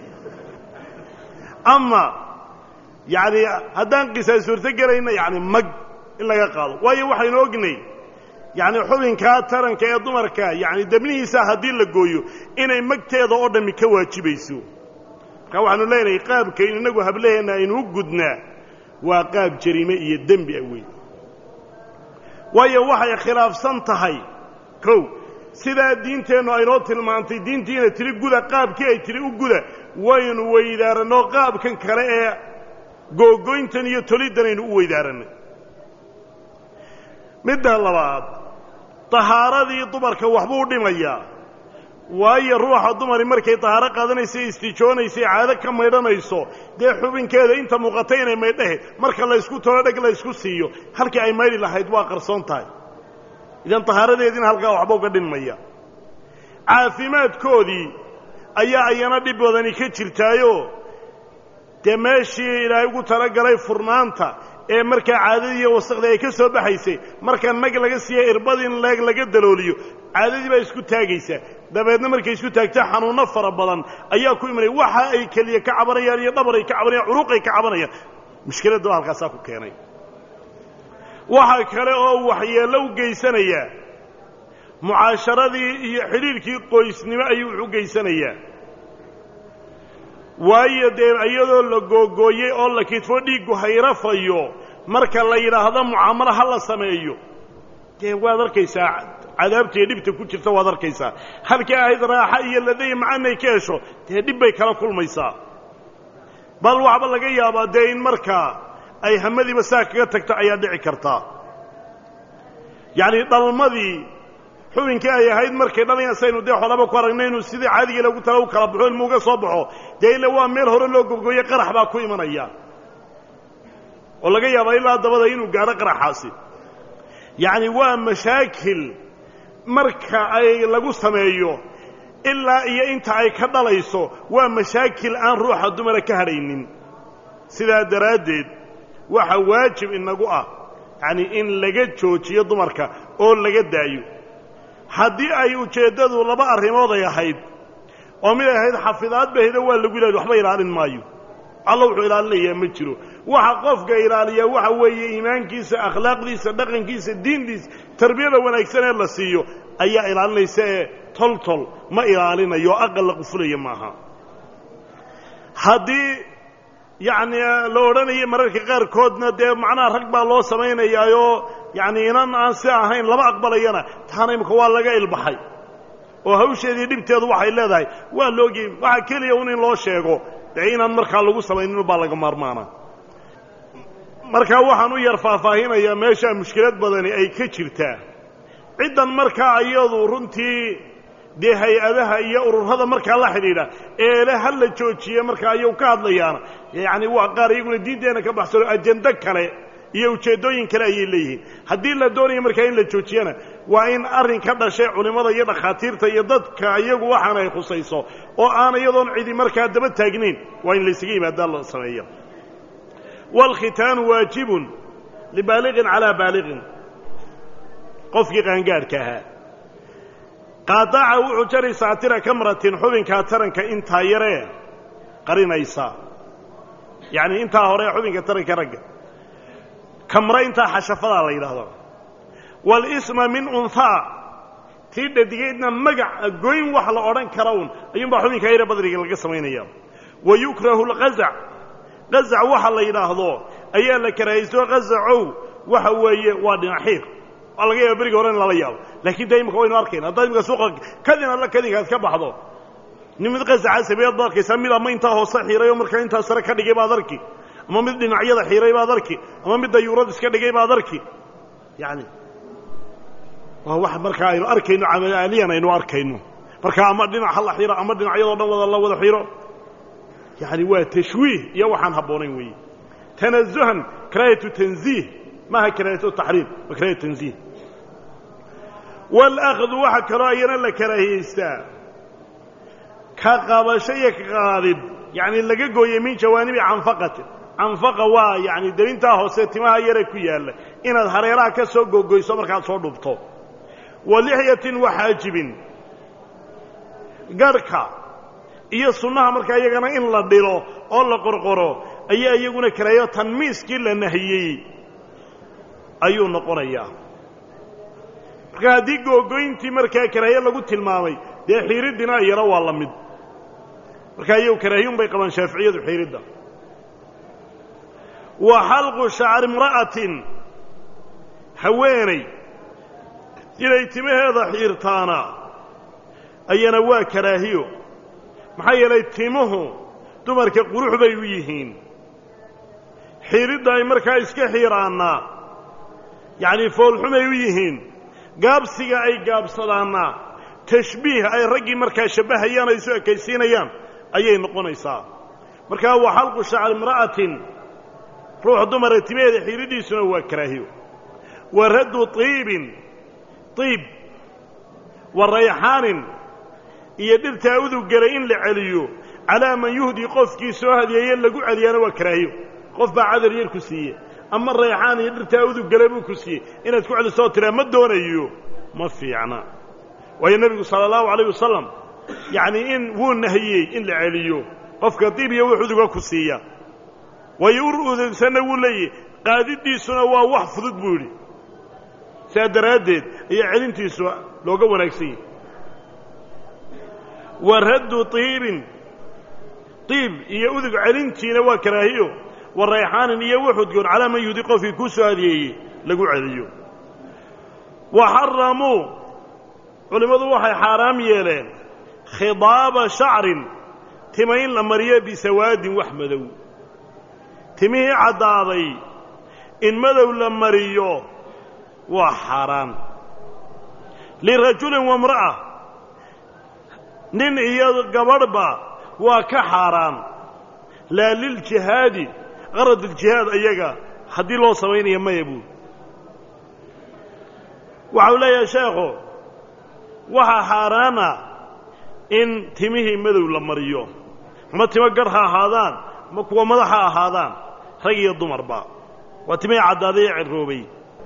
ama yacni haddaan qisaas suurto gelayna yacni mag in laga qaado waayo waxaynu ognay yacni xubinkaa taranka ee dumarka yacni debnihiisa haddii la gooyo inay magteeda oo dhammi ka waajibayso markaa waxaanu leenahay qaabkayn innagu hablaheenna aynu u gudnaa waa qaab jariime iyo dembi ah wey waayo waxay khilaafsan tahay kow sidaa diinteennu aynoo tilmaantay diintiina tiri guda qaabkii ay tiri u guda waynu weydaaranoo qaabkan kale ee googoyntan iyo toliddan aynu u weydaaranay midda labaad tahaaradii dumarka waxbuu dhimayaa waayo ruuxa dumari markay tahaaro qaadanaysa istijoonaysay caado ka maydhanayso dee xubinkeeda inta muuqatay inay maydhahe marka laysku tolo dheg laysku siiyo halkii ay maydhi lahayd waa qarsoon tahay idan tahaaradeediina halkaa waxba uga dhinmaya caafimaadkoodii ayaa ayana dhib badani ka jirtaayo dee meeshii ilaahay ugu talagalay furnaanta ee markaa caadadii iyo wasakhdii ay ka soo baxaysay marka nag laga siiya irbad in leeg laga dalooliyo caadadii baa isku taagaysa dabeedna markay isku taagta xanuunno fara badan ayaa ku imanaya waxa ay keliya ka cabanayaan iyo dhabar ay ka cabanayaan curuuq ay ka cabanayaan mushkiladda waa halkaasaa ku keenay waxa kale oo waxyeello u geysanaya mucaasharadii iyo xidhiirkii qoysnimo ayuu wuxu geysanayaa waayo dee iyadoo la googooyey oo la kidfo dhiiggu hayrafayo marka la yidhaahdo mucaamalo ha la sameeyo dee waad arkaysaa cadaabta iyo dhibta ku jirta waad arkaysaa halkii ahayd raaxa iyo laday macanay ka hesho dee dhib bay kala kulmaysaa bal waxba laga yaabaa dee in markaa ay hamadiiba saa kaga tagto ayaa dhici kartaa yacni dhalmadii xubinkii ay ahayd markay dhalayaan saynu dee xolaba ku aragnay inuu sidii caadigii lagu tala u kala baxo ilmu uga soo baxo dee ila waa meel hore loo gobgooye qarax baa ku imanaya oo laga yaabaa ilaa dabada inuu gaadho qaraxaasi yacni waa mashaakil marka ay lagu sameeyo ilaa iyo inta ay ka dhalayso waa mashaakil aan ruuxa dumara ka hadhaynin sidaa daraaddeed waxa waajib inagu ah yacni in laga joojiyo dumarka oo laga daayo haddii ay ujeeddadu laba arrimood ay ahayd oo mid ay ahayd xafidaad bahida waa lagu ilaali waxba ilaalin maayo alla wuxuu ilaalinayaa ma jiro waxa qofka ilaaliyaa waxa weeye iimaankiisa akhlaaqdiisa dhaqankiisa diintiisa tarbiyada wanaagsan ee la siiyo ayaa ilaalinaysa ee tol tol ma ilaalinayo aqal la qufulaya maaha haddii yacni la odhanaya mararka qaarkoodna dee macnaha rag baa loo samaynayaayoo yacni inan aan si ahayn lama aqbalayana taana imika waa laga ilbaxay oo hawsheedii dhibteedu waxay leedahay waa loogi waxaa keliya un in loo sheego dee inaan markaa lagu samaynin baa laga maarmaana markaa waxaan u yar faahfaahinayaa meeshaa mushkilad badani ay ka jirtaa ciddan markaa iyadu runtii dee hay-adaha iyo ururada markaa la xidhiidha eele ha la joojiye markaa ayagu ka hadlayaana yacni waa qaar iyaguna diinteenna ka baxsano ajendo kale iyo ujeeddooyin kale ayay leeyihiin haddii la doonayo markaa in la joojiyana waa in arrin ka dhashay culimmada iyo dhakhaatiirta iyo dadka iyagu waxaana ay khusayso oo aan iyadoon cidi markaa daba taagnayn waa in laysaga yimaadaa la sameeya waalkhitaanu waajibun libaaliqin calaa baaliqin qofkii qaangaadhka ahaa qaadaca wuxuu jari saatira kamratin xubinkaa taranka intaa yaree qarinaysa yacni intaa hore xubinka taranka ragga kamra intaa xashafadaa la yidhaahdo walisma min unhaa tii dhadigeydna magac goyn wax la odhan kara un ayuunbaa xubinkaa yare badriga laga samaynaya wa yukrahu lqazac qazac waxa la yidhaahdo ayaa la karaahaysto qazacow waxa weeye waa dhinaxiir waa laga yaaba beriga hore in lala yaabo laakiin dee imika waynu arkayna haddaad imika suuqa kadin alla kadinkaad ka baxdo nin mid qasaca sameeyaad baad arkaysaa mid ama intaa hoose xiiray oo markaa intaa sare ka dhigay baad arki ama mid dhinacyada xiiray baad arki ama mid dayuurad iska dhigay baad arki yacni waa wax markaa aynu arkayno camaliyan aynu arkayno markaa ama dhinac ha la xiro ama dhinacyadoo dhan wada la wada xiro yacni waa tashwiih iyo waxaan habboonayn weeye tanazuhan karaahatu tanziih maaha karaahatu taxriim waa karaahatu tanziih waalahdu waxaa kaloo ayana la karaahiyeystaa ka qabasho iyo ka qaadid yacni laga gooyey min jawaanibi canfaqatin canfaqa waa yacni delintaa hoose timaha yare ku yaalla inaad hareeraha ka soo googoyso markaad soo dhubto wa lixyatin waxaajibin garhka iyo sunnaha markaa iyagana in la dhilo oo la qorqoro ayaa iyaguna karaahiyo tanmiiskii la nahiyey ayuu noqonayaa marka haddii googoyntii markaa karaahiye lagu tilmaamay dee xiiriddina iyana waa la mid markaa iyagu karaahiyun bay qabaan shaaficiyadu xiiridda wa xalqu shacri imra'atin haweenay inay timaheeda xiirtaana ayana waa karaahiyo maxaa yeelay timuhu dumarka qurux bay u yihiin xiiridda ay markaa iska xiiraanna yacnii foolxumay u yihiin gaabsiga ay gaabsadaanna tashbiih ay raggii markaa shabbahayaan ay isu ekaysiinayaan ayay noqonaysaa markaa wa xalqu shacri imra'atin ruux dumara timaheeda xiiriddiisuna waa karaahiyo wa raddu tiibin tiib wa rayxaanin iyo dhirtaa uduggelay in la celiyo calaa man yuhdi qofkii soo hadiyeeye lagu celiyaana waa karaahiyo qof baa cadar yar ku siiye ama rayxaan iyo dhirtaa uduggale buu ku siiyey inaad ku celisoo tiraa ma doonayo ma fiicna waayo nebigu sala allahu alayh wasalam yacnii in wuu nahiyey in la celiyo qofka diib iyo wux uduga ku siiya waayo ur udugsanna wuu leeyahy qaadiddiisuna waa wax fudud buu yidhi sidaa daraaddeed ayaa celintiisu looga wanaagsan yahy wa raddu tiibin tiib iyo udug celintiina waa karaahiyo wa rayxaanin iyo wuxudgoon calaa man yuhdi qofkii kuu soo hadiyeeyey lagu celiyo wa xaramuu culimmadu waxay xaaraam yeeleen khidaaba shacrin tima in la mariyo bisawaadin wax madow timihii caddaaday in madow la mariyo waa xaaraan lirajulin wamra'a nin iyo gabadhba waa ka xaaraan laa liljihaadi qarad iljihaad ayaga haddii loo samaynaya maya buul waxau leeyahay sheekhu waxaa xaaraana in timihii madow la mariyo ama timo gar ha ahaadaan ama kuwa madax ha ahaadaan rag iyo dumarba waa timihii caddaaday ee cirroobay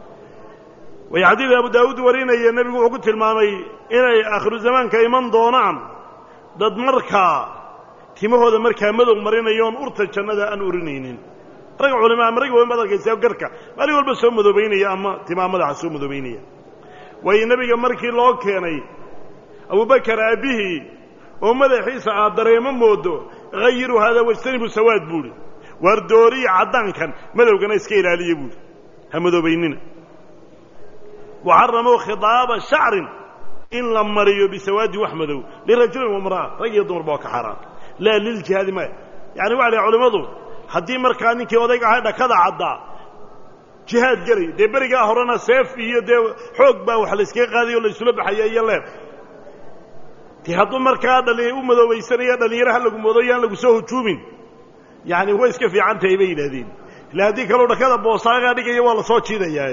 way xadiid abu daawuud warinaya nebigu wuxuu ku tilmaamay inay aakhiru zamaanka iman doonaan dad markaa timahooda markaa madow marinayoon urta jannada aan urinaynin rag culima ama rag wayn baad arkaysaa garka maalin walba soo madoobaynaya ama timaha madaxa soo madoobaynaya waayo nebiga markii loo keenay abubakar aabbihii oo madaxiisa aad dareemo moodo hayiru haadaa wajtanibu sawaad buuhi waar dooriya caddaankan madowgana iska ilaaliya buuhi ha madoobaynina waxaramuu khidaaba shacrin in la mariyo bisawaadi wax madow lirajulin wamra'a rag iyo dumarba waa ka xaaraan laa liljihaadi maya yani waxa lahay culimmadu haddii markaa ninkii odayga ahay dhakada caddaa jihaad gelay dee berigaa horena seef iyo dee xoog baa wax layskaga qaadaya o laysula baxaya iyo leer dee hadduu markaa dhali u madoobaysanaya dhallinyaro ha lagu moodo yaan lagu soo hujuumin yani way iska fiican tahay bay yidhaahdeen ila haddii kaleu dhakada boosaagaa dhigaya waa la soo jiidayaa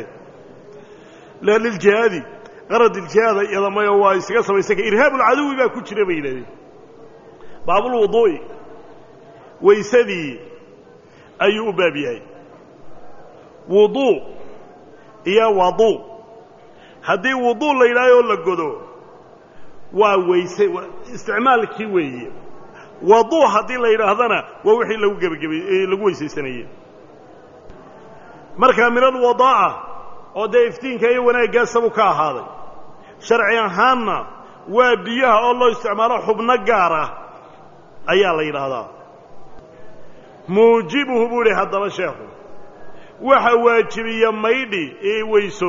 laa liljihaadi qarad iljihaada iyadamayo waa isaga samaysan ka irhaabulcaduwi baa ku jira bay yidhahdeen baabulwuduu'i waysadii ayuu u baab yahay wuduu iyo waduu haddii wuduu la yidhaahoo la godo waa weyse isticmaalkii weeye waduu haddii la yidhaahdana waa wixii lagu gebagabay lagu weysaysanayey markaa min alwadaa'a oo dee iftiinka iyo wanaaggaasabuu ka ahaaday sharci ahaanna waa biyaha oo loo isticmaalo xubno gaar ah ayaa la yidhaahdaa muujibuhu buu idhi haddaba sheekhu waxa waajibiya maydhi ee weyso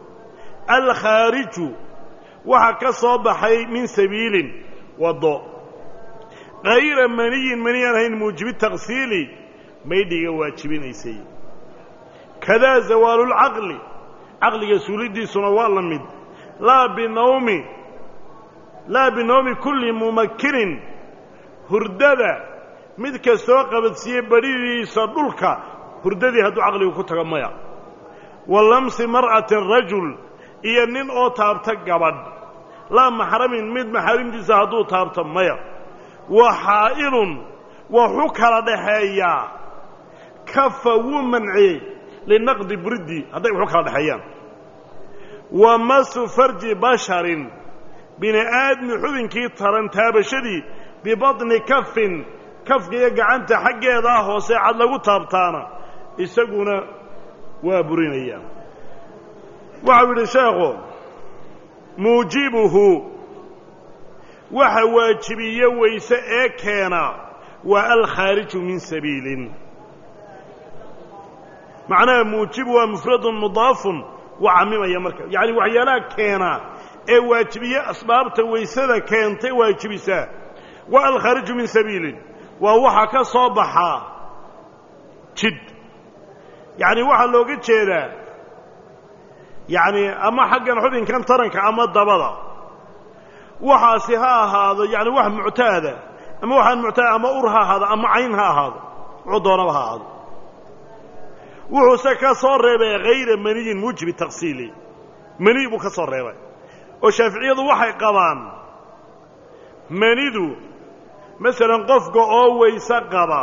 alkhaariju waxa ka soo baxay min sabiilin waddo hayra maniyin mani aan ahayn muujibi taksiili maydhiga waajibinaysay kadaa zawaalulcaqli caqliga suulidiisuna waa la mid laa binawmi laa binawmi kulli mumakkinin hurdada mid kastoo qabadsiiyey badhidiisa dhulka hurdadii hadduu caqligu ku tago maya wa lamsi mar'atin rajul iyo nin oo taabta gabadh laa maxramin mid maxaarimtiisa hadduu taabto maya wa xaa'ilun waxu kala dhaxeeyaa kafa wuu manciyey linaqdi buridii hadday waxu kala dhexeeyaan wa masu farji basharin bini aadmi xubinkii taran taabashadii bibatni kafin kafka iyo gacanta xaggeedaa hoose cad lagu taabtaana isaguna waa burinaya waxau yidhi sheekhu muujibuhu waxa waajibiye weyse ee keena waa alkhaariju min sabiilin macnaha muujibu waa mufradun mudaafun waa camimaya marka yacani waxyaalaha keena ee waajibiye asbaabta weysada keentay waajibisaa waa alkhaariju min sabiilin waa waxa ka soo baxaa jid yacni waxaa looga jeedaa yacni ama xaggan xubinkan taranka ama dabada waxaasi ha ahaado yani wax muctaada ama waxaan muctaada ama ur ha ahaado ama cayn ha ahaado wuxuu doonaba ha ahaado wuxuuse ka soo reebay hayra maniyin muujibi taksiili mani buu ka soo reebay oo shaaficiyadu waxay qabaan manidu masalan qofka oo weyse qaba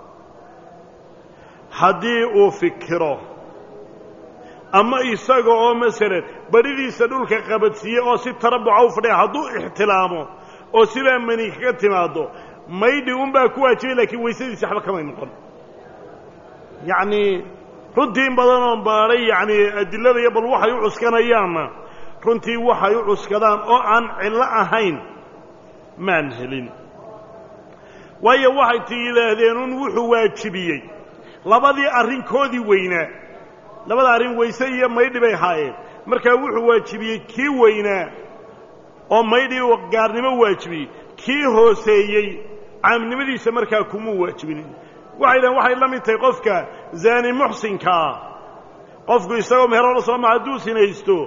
haddii uu fikiro ama isaga oo masalan baridiisa dhulka qabadsiiye oo si tarabuca u fadhiya hadduu ixtilaamo oo sidaa mani kaga timaaddo maydhi unbaa ku waajibay laakiin weysadiisi waxba kamay noqon yacnii runtii in badan oon baadhay yacnii adilada iyo bal waxay u cuskanayaanna runtii waxay u cuskadaan oo aan cillo ahayn maan helin waayo waxay ti yidhaahdeen un wuxuu waajibiyey labadii arrinkoodii weynaa labada arrin weyse iyo maydhi bay ahaayeen markaa wuxuu waajibiyey kii weynaa oo maydhi gaarnimo waajibiyey kii hooseeyey caamnimadiisa markaa kumuu waajibinin waxay dhahen waxay la mid tahay qofka zaani muxsinka ah qofku isagoo meheroola soo ma hadduu sinaysto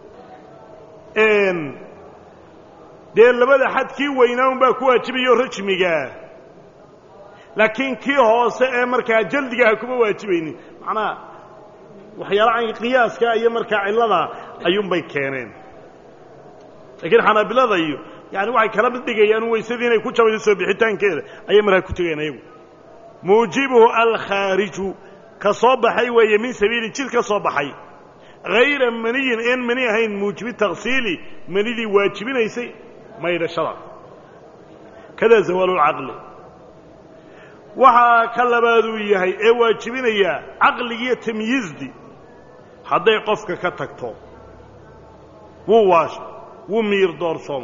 dee labada xad kii weynaa unbaa ku waajibayo rajmigaa laakiin kii hoose ee markaa jaldigaha kuma waajibaynin macnaha waxyaala an qiyaaska iyo markaa cillada ayuunbay keeneen laakiin xanaabilada iyo yani waxay kala mid dhigayaan weysadii inay ku jabayso soo bixitaankeeda ayay markaa ku tegeen ayagu muujibuhu alkhaariju ka soo baxay weeye min sabiili jid ka soo baxay hayra maniyin een mani ahayn muujibi taksiili manidii waajibinaysay maydhashada kada zawaalulcaqli waxaa ka labaaduu yahay ee waajibinaya caqligiiyo tamyiizdii hadday qofka ka tagto wuu waasha wuu miyir doorsoomay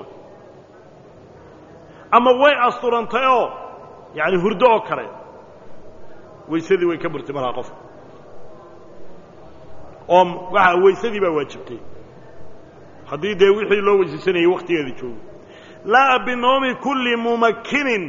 ama way asturantay oo yacani hurdo oo kale weysadii way ka burtay markaa qofka oo waxa weysadii baa waajibtay haddii dee wixii loo weysaysanayay wakhtigeeda joogo laa binoomi kulli mumakkinin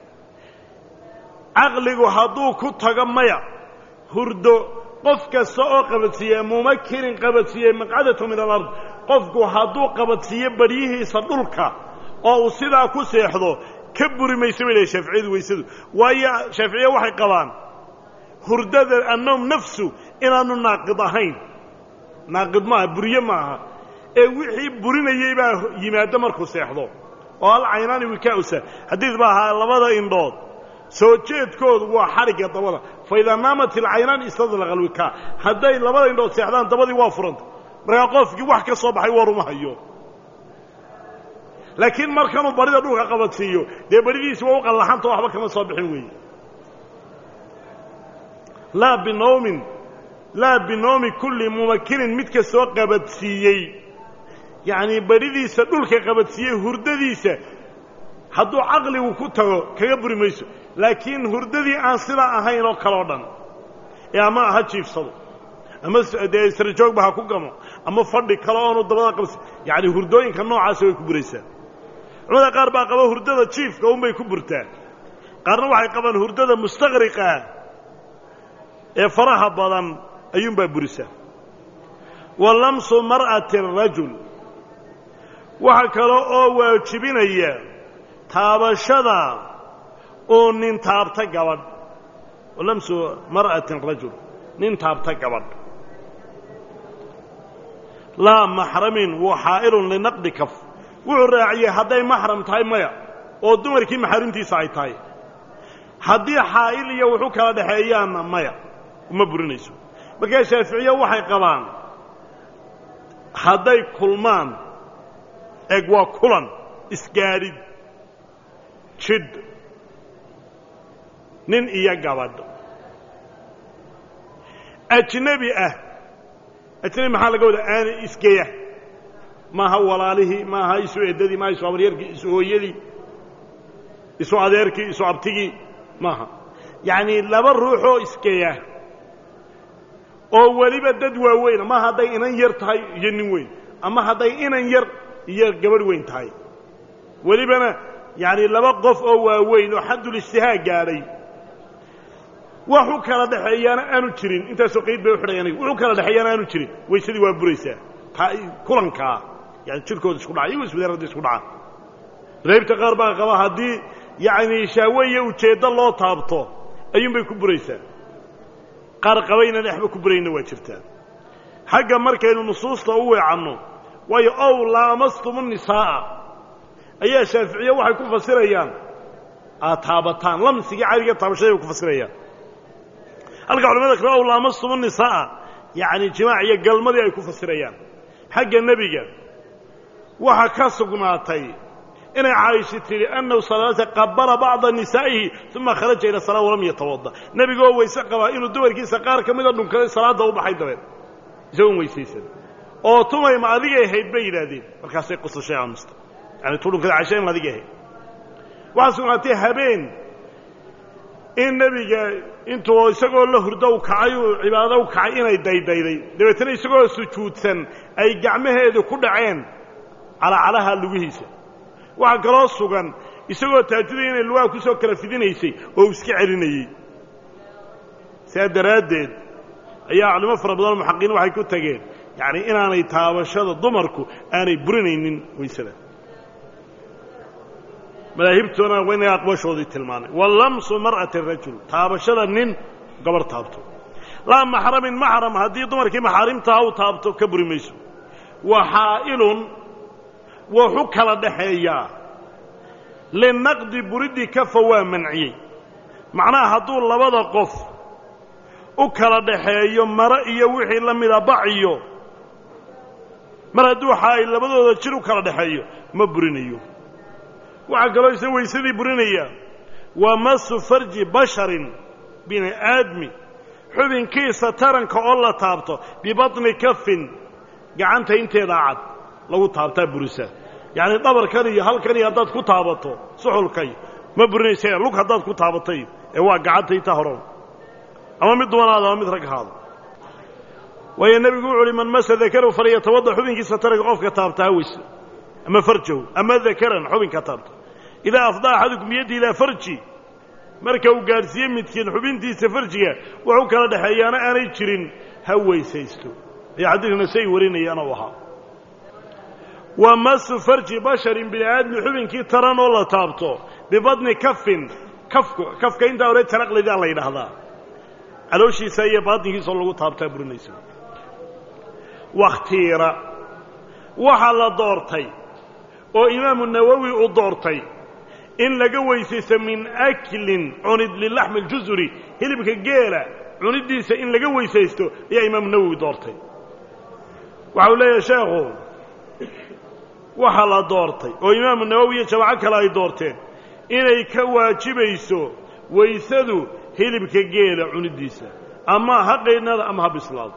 caqligu hadduu ku tago maya hurdo qof kasta oo qabadsiiye mumakinin qabadsiiye maqcadatu min alard qofku hadduu qabadsiiyo baryihiisa dhulka oo uu sidaa ku seexdo ka buri mayso bay lehy shaaficiyadu weysadu waayo shaaficiya waxay qabaan hurdada annoom nafsu inaanu naaqid ahayn naaqid maaha buriye maaha ee wixii burinayey baa yimaado markuu seexdo oo hal caynaani wikaausa xadiid baa ahaa labada indhood soo jeedkoodu waa xadhigga dabada fa idaa naamat ilcaynaan istadlaqa alwikaa hadday labada indhood seexdaan dabadii waa furanta markaa qofkii wax ka soo baxay waruma hayo laakiin markanuu barida dhulka qabadsiiyo dee baridiisi waa u qallaxanta waxba kama soo bixin weeye laa binoomin laa binoomi kulli mumakinin midka soo qabadsiiyey yacnii baridiisa dhulka qabadsiiyey hurdadiisa hadduu caqligu ku tago kaga buri mayso laakiin hurdadii aan sidaa ahayn oo kale o dhan ee ama ha jiifsado ama dee israjoogba ha ku gamo ama fadhi kale oonu dabada qabsi yacani hurdooyinka noocaasa way ku buraysaa culamada qaar baa qaba hurdada jiifka unbay ku burtaa qaarna waxay qabaan hurdada mustaqriqaa ee faraha badan ayuunbaa burisaa wa lamsu mar'ati rajul waxa kale oo waajibinaya taabashada uu nin taabta gabadh lamsu mar'atin rajul nin taabta gabadh laa maxramin wa xaa'ilun linaqdi kaf wuxuu raaciyey hadday maxram tahay maya oo dumarkii maxaarimtiisa ay tahay haddii xaa'il iyo wuxu kala dhexeeyaanna maya uma burinayso markaa shaaficiye waxay qabaan hadday kulmaan eg waa kulan isgaadhid jidh nin iyo gabadh ajnebi ah ajnebi maxaa laga wadaa aana isgeya maaha walaalihii maaha isu eddadii maaha isu abaryarkii isu hooyadii isu adeerkii isu abtigii maaha yacnii laba ruuxoo iskeeya oo weliba dad waaweyna ma hadday inan yar tahay iyo nin weyn ama hadday inan yar iyo gabadh weyn tahay welibana yacni laba qof oo waaweyn oo xaddulijtihaa gaadhay wax u kala dhexeeyaana aanu jirin intaasoo qayd bay u xidhay aniga wax u kala dhexeeyaana aanu jirin waysadii waa buraysaa taa kulankaa yani jirkooda isku dhaca iyago iswadaarada isku dhaca madaahibta qaar baa qaba haddii yacni shahwe iyo ujeeddo loo taabto ayuunbay ku buraysaa qaar qabayna dhexba ku burayna waa jirtaa xagga markaynu nusuusta u weecanno waayo ow laamastumu nisaa'a ayaa shaaficiye waxay ku fasirayaan aad taabataan lamsigii cadiga taabashaday bay ku fasirayaan halka culamada kale ow laamastumu nisaa'a yacni jimaac iyo galmadii ay ku fasirayaan xagga nebiga waxaa ka sugnaatay inay caaisha tidhi annahu salaata qabala bacda nisaa'ihi uma kharaja ila salaa walam yatawadda nebigoo weyse qabaa inuu dumarkiisa qaar ka mida dhunkaday salaadda u baxay dabeed isagoon weysaysan oo tumay ma adigay ahayd bay yidhaahdeen markaasay qusashay aamusta yani tu dhunkada casha in adigay ahayd waxaa sugnaatay habeen in nebiga intuu isagoo la hurdo u kacay uu cibaado u kacay inay daydayday dabeetana isagoo sujuudsan ay gacmaheedu ku dhaceen calacalaha lugihiisa waxaa kaloo sugan isagoo taajudaya inay lugaha ku soo kala fidinaysay oo uu iska celinayey sidaa daraaddeed ayaa culimo fara badan muxaqiin waxay ku tageen yacni inaanay taabashada dumarku aanay burinaynin waysada madaahibtoona waa inaga aqbashoodii tilmaanay wa lamsu mar'ati rajul taabashada nin gabar taabto laa maxramin maxram haddii dumarkii maxaarimtaha u taabto ka buri mayso wa xaa'ilun wuxu kala dhaxeeyaa linaqdi buriddi kafa waa manciyey macnaha hadduu labada qof u kala dhaxeeyo mare iyo wixii la mida baciyo mar hadduu xaa'il labadooda jir u kala dhaxeeyo ma burinayo waxaa kaloo isna weysadii burinaya waa masu farji basharin bini aadmi xubinkiisa taranka oo la taabto bibatni kafin gacanta inteedaa cad lagu taabtaa burisa yacni dhabarkan iyo halkan iyo haddaad ku taabato suxulkay ma burinaysa lug haddaad ku taabatay ee waa gacantayta horan ama mid dumanaada ama mid rag ahaado waayo nebigu wuxu uhi man masa dakarow falyatawadda xubinkiisa taranka qofka taabta haweyse ama farjahu ama dakaran xubinka taabta idaa afdaa axadukum biyaddi ilaa farji marka uu gaadhsiiye midkiin xubintiisa farjiga waxu kala dhexeeyaana aanay jirin ha weysaysto ayaa xadiidkuna say warinayaana u ahaa wa masu farji basharin bini aadmi xubinkii taran oo la taabto bibadni kafin kafku kafka intaa hore taraqlidaa la yidhaahdaa calooshiisa iyo baatinkiisao lagu taabtaa burinaysa wakhtiira waxaa la doortay oo imaamu nawowi uu doortay in laga weysaysto min aklin cunid lilaxmi اljusuri hilibka geela cuniddiisa in laga weysaysto ayaa imaamu nawowi doortay waxa uu leeyahay sheekhu waxaa la doortay oo imaamu nawowi iyo jamaaco kale ay doorteen inay ka waajibayso waysadu hilibka geela cuniddiisa ama ha qaydnaada ama ha bislaado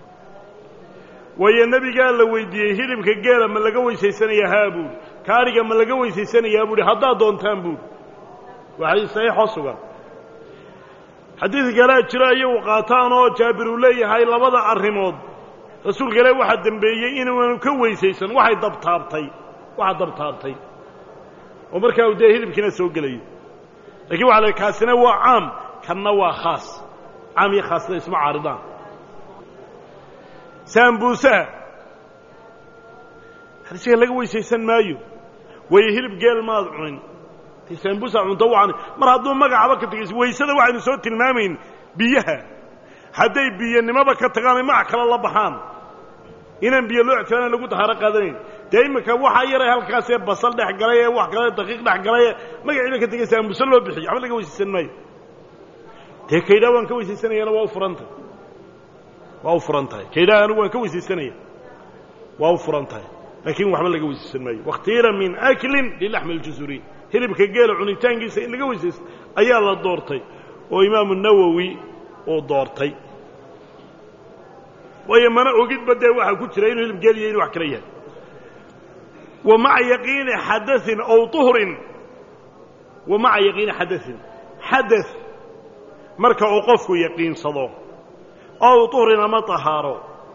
waayo nebigaa la weydiiyey hilibka geela ma laga weysaysanayaa haa buuhi kaadhiga ma laga weysaysanayaa buuhi haddaad doontaan buuhi waa xadiis saxiixoo sugan xadiid kalea jira iyagu qaataan oo jaabir uu leeyahay labada arrimood rasuulka ilaahi waxaa dembeeyey inaanu ka weysaysan waxay dabtaabtay waxa dabtaabtay oo markaa uu dee hilibkiina soo gelayo lakiin waxa la kaasina waa caam kanna waa khaas caam iyo khaasna isma caaridaan saambuusaha harsiga laga weysaysan maayo waayo hilib geel maad cunin tay saambuusa cunto waan mar hadduu magacaba ka tegayso waysada waxaynu soo tilmaamayn biyaha hadday biyanimoba ka tagaan ay magac kale la baxaan inaan biyo loo ictibaana lagu dahaaro qaadanayn dee iminka waxaa yaray halkaasee basal dhex galay ee wax kale daqiiq dhex galay ee magaciiba ka tegay saambuse loo bixiyo waxba laga weysaysan maayo dee kaydhaa waan ka weysaysanayana waa u furan tahay waa u furan tahay kaydhaa anigu waan ka weysaysanaya waa u furan tahay laakiin waxba laga weysaysan maayo wakhtiira min aklin lilaxmi اljusuri hilibka geela cunitaankiisa in laga weysaysto ayaa la doortay oo imaamu nawowi uu doortay waayo mana ogidba dee waxaa ku jira inuu hilib geel iyo inu wax kala yahay wa maca yaqiini xadain ow tuhrin wa maca yaqiini xadain xada marka uu qofku yaqiinsado ow tuhrin ama tahaaro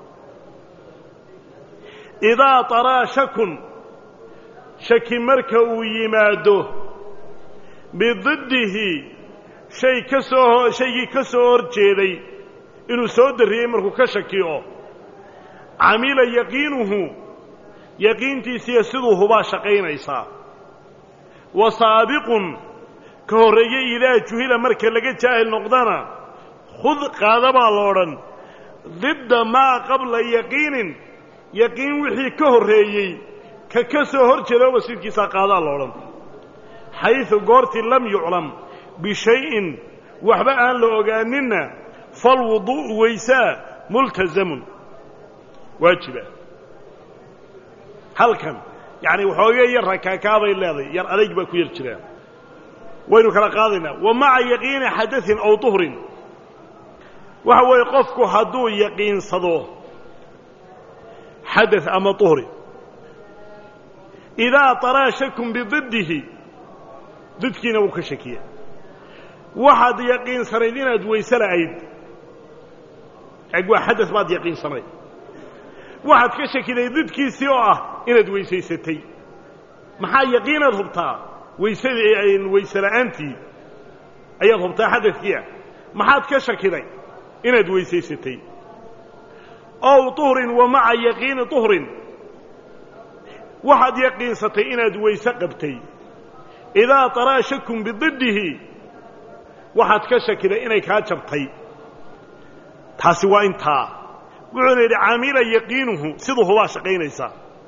idaa taraa shakun shaki marka uu yimaado bididdihi shay ka soo shaygii ka soo hor jeeday inuu soo darriyey markuu ka shakiyo camila yaqiinuhu yaqiintiisiiyo siduu hubaa shaqaynaysaa wa saabiqun ka horreeye idaa juhila marka laga jaahil noqdana khud qaada baa lo odhan didda maa qabla yaqiinin yaqiin wixii ka horreeyey ka ka soo hor jeeda wasiidkiisaa qaadaa lo odhan xaysu goortii lam yuclam bishayin waxba aan la ogaaninna falwuduu'u weysaa multazamun waajiba halkan yacani waxoogee yar rakaakaabay leedahay yar adayg baa ku yar jiraa waynu kala qaadaynaa wa maca yaqiini xadain aw tuhrin waxa weeye qofku hadduu yaqiinsado xadaث ama tuhri idaa taraa shakun bididdihi didkiina wuu ka shakiya waxaad yaqiinsanayd inaad weyse la'ayd eg waa xadaث baad yaqiinsanayd waxaad ka shakiday didkiisii oo ah inaad weysaysatay maxaa yaqiinaad hubtaa weysadii weyse la'aantii ayaad hubtaa xadadkiia maxaad ka shakiday inaad weysaysatay ow tuhrin wa maca yaqiini tuhrin waxaad yaqiinsatay inaad weyse qabtay idaa taraa shakun bididdihi waxaad ka shakiday inay kaa jabtay taasi waa intaa wuxuuna yidhi caamila yaqiinuhu siduu hubaa shaqaynaysaa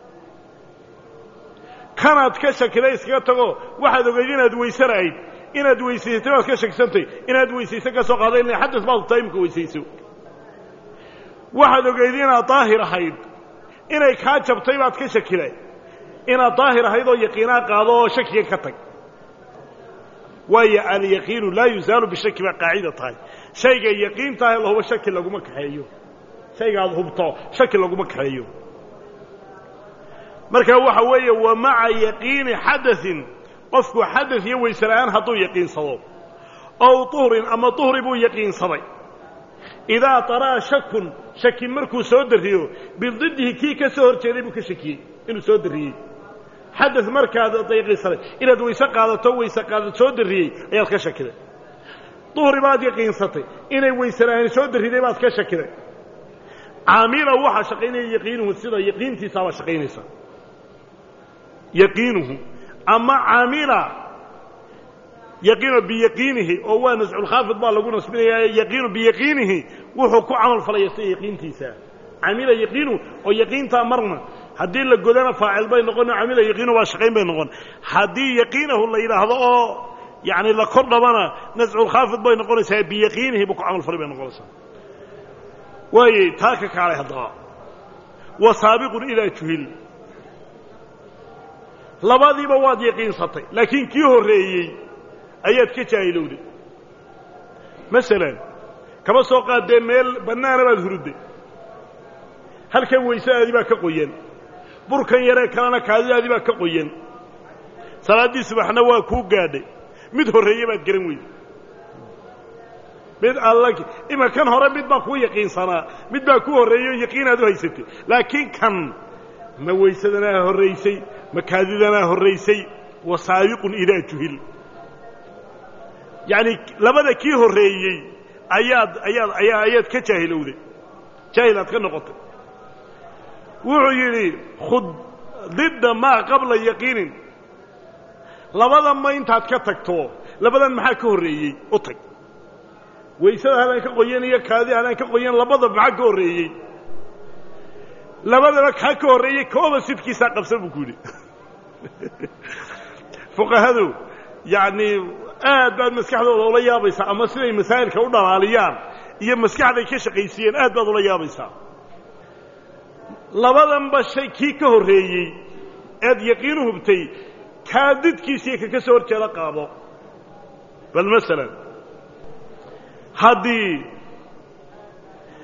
kanaad ka shakiday iskaga tago waxaad ogayd inaad weyse la'ayd inaad weysaysatay baad ka shakisantay inaad weysayse ka soo qaada ila xadas baad hubtaa imika weysayso waxaad ogayd inaad daahir ahayd inay kaa jabtay baad ka shakiday inaad daahir ahayd oo yaqiinaa qaado oo shakiga ka tag waayo alyaqiinu laa yuzaalu bishaki baa qaacida tahay shayga yaqiintaah la hubo shaki laguma kaxeeyo shayga aad hubto shaki laguma kaxeeyo marka waxa weeye wa maca yaqiini xadaثin qofku xadaث iyo weyse la'aan hadduu yaqiinsado ow tuhrin ama tuhri buu yaqiinsaday idaa taraa shakun shaki markuu soo darriyo bididdihi kii ka soo hor jeeday buu ka shakiyey inuu soo darriyey xadaث markaad yaqiinsaday inaad weyse qaadato weyse qaadad soo darriyey ayaad ka shakiday duhri baad yaqiinsatay inay weyse la'aan soo darriday baad ka shakiday caamila waxaa shaqaynaya yaqiinuhu sida yaqiintiisaabaa shaqaynaysa yaqiinuhu ama caamila yaqiinu biyaqiinihi oo waa nasculkhaafid baa lagu nasbinayaa yaqiinu biyaqiinihi wuxuu ku camal falaya sida yaqiintiisa camila yaqiinu oo yaqiintaa marna haddii la godana faacil bay noqon camila yaqiinu waa shaqayn bay noqon haddii yaqiinahu la yidhaahdo oo yani la kor dhabana nasculkhaafid bay noqonaysaa biyaqiinihi buu ku camal falay bay noqonaysaa waayey taa ka kaalay haddaba wa saabiqun idaa juhil labadiiba waad yaqiinsatay laakiin kii horreeyey ayaad ka jaahilowday masalan kama soo qaadee meel bannaana baad hurudday halkan weysadeedii baa ka qoyan burkan yaree kalena kaadidaadii baa ka qoyan salaaddii subaxna waa kuu gaadhay mid horreeye baad garan weyday mid alla ima kan hore mid baa kuu yaqiinsanaa mid baa ku horreeyey oo yaqiinaad u haysatay laakiin kan ma weysadanaa horraysay ma kaadidanaa horraysay wa saabiqun idaa juhil yacani labada kii horreeyey ayaad ayaad ayaa ayaad ka jaahilowday jaahil aad ka noqotay wuxuu yidhi khud didda maa qabla yaqiinin labadan ma intaad ka tagto labadan maxaa ka horreeyey u tag waysada halaan ka qoyan iyo kaadi halaan ka qoyan labada maxaa ka horreeyey labadaba kaa ka horreeyey kooba sidkiisaa qabsan buu ku yidhi fuqahadu yacnii aad baad maskaxdooda ula yaabaysaa ama siday masaa'ilka u dhalaaliyaan iyo maskaxday ka shaqaysiiyeen aad baad ula yaabaysaa labadanba shay kii ka horreeyey eed yaqiinu hubtay kaa didkiisiiyo kaka soo hor jeeda qaado bal masalan haddii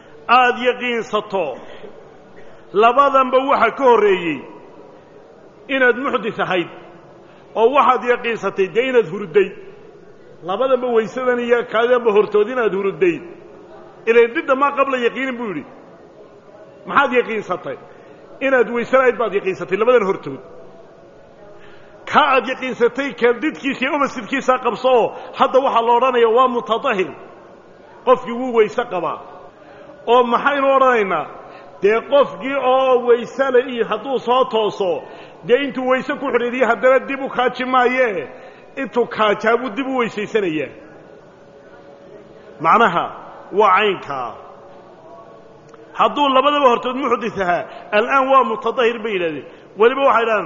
aada yaqiinsato labadanba waxa ka horreeyey inaad muxdis ahayd oo waxaad yaqiinsatay dee inaad hurudday labadanba waysadan iyo kaadidanba hortood inaad hurudday ilan didda maa qabla yaqiinin buu yidhi maxaad yaqiinsatay inaad waysanayd baad yaqiinsatay labadan hortood ka aad yaqiinsatay kadidkiisa iyo obasidkiisaa qabso oo hadda waxaa la odhanaya waa mutadahir qofkii wuu weyse qabaa oo maxaynu odhanaynaa dee qofkii oo waysale iyo hadduu soo tooso dee intuu wayse ku xidhiiriyo haddana dib u kaaji maayee intuu kaajaa buu dib u weysaysanayaa macnaha waa caynkaa hadduu labadaba hortood muxdis ahaa al'aan waa mutadahir bay yidhahdeen weliba waxay idhahdeen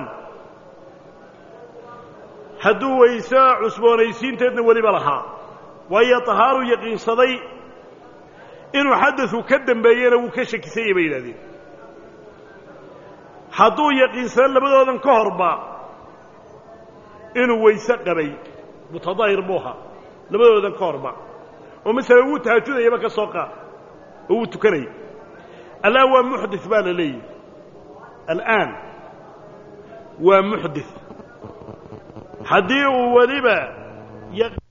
hadduu wayse cusboonaysiinteedna weliba lahaa waayo tahaaru yaqiinsaday inuu xadadu ka dambeeyena wuu ka shakisanyay bay yidhahdeen hadduu yaqiinsado labadoodan ka horba inuu wayse qabay mutadahir buu ahaa labadoodan ka horba oo masala wuu tahajudayaba ka soo qaad oo wuu tukanaya al'aan waa muxdis baa la leeyahy al'aan waa muxdis haddii uu weliba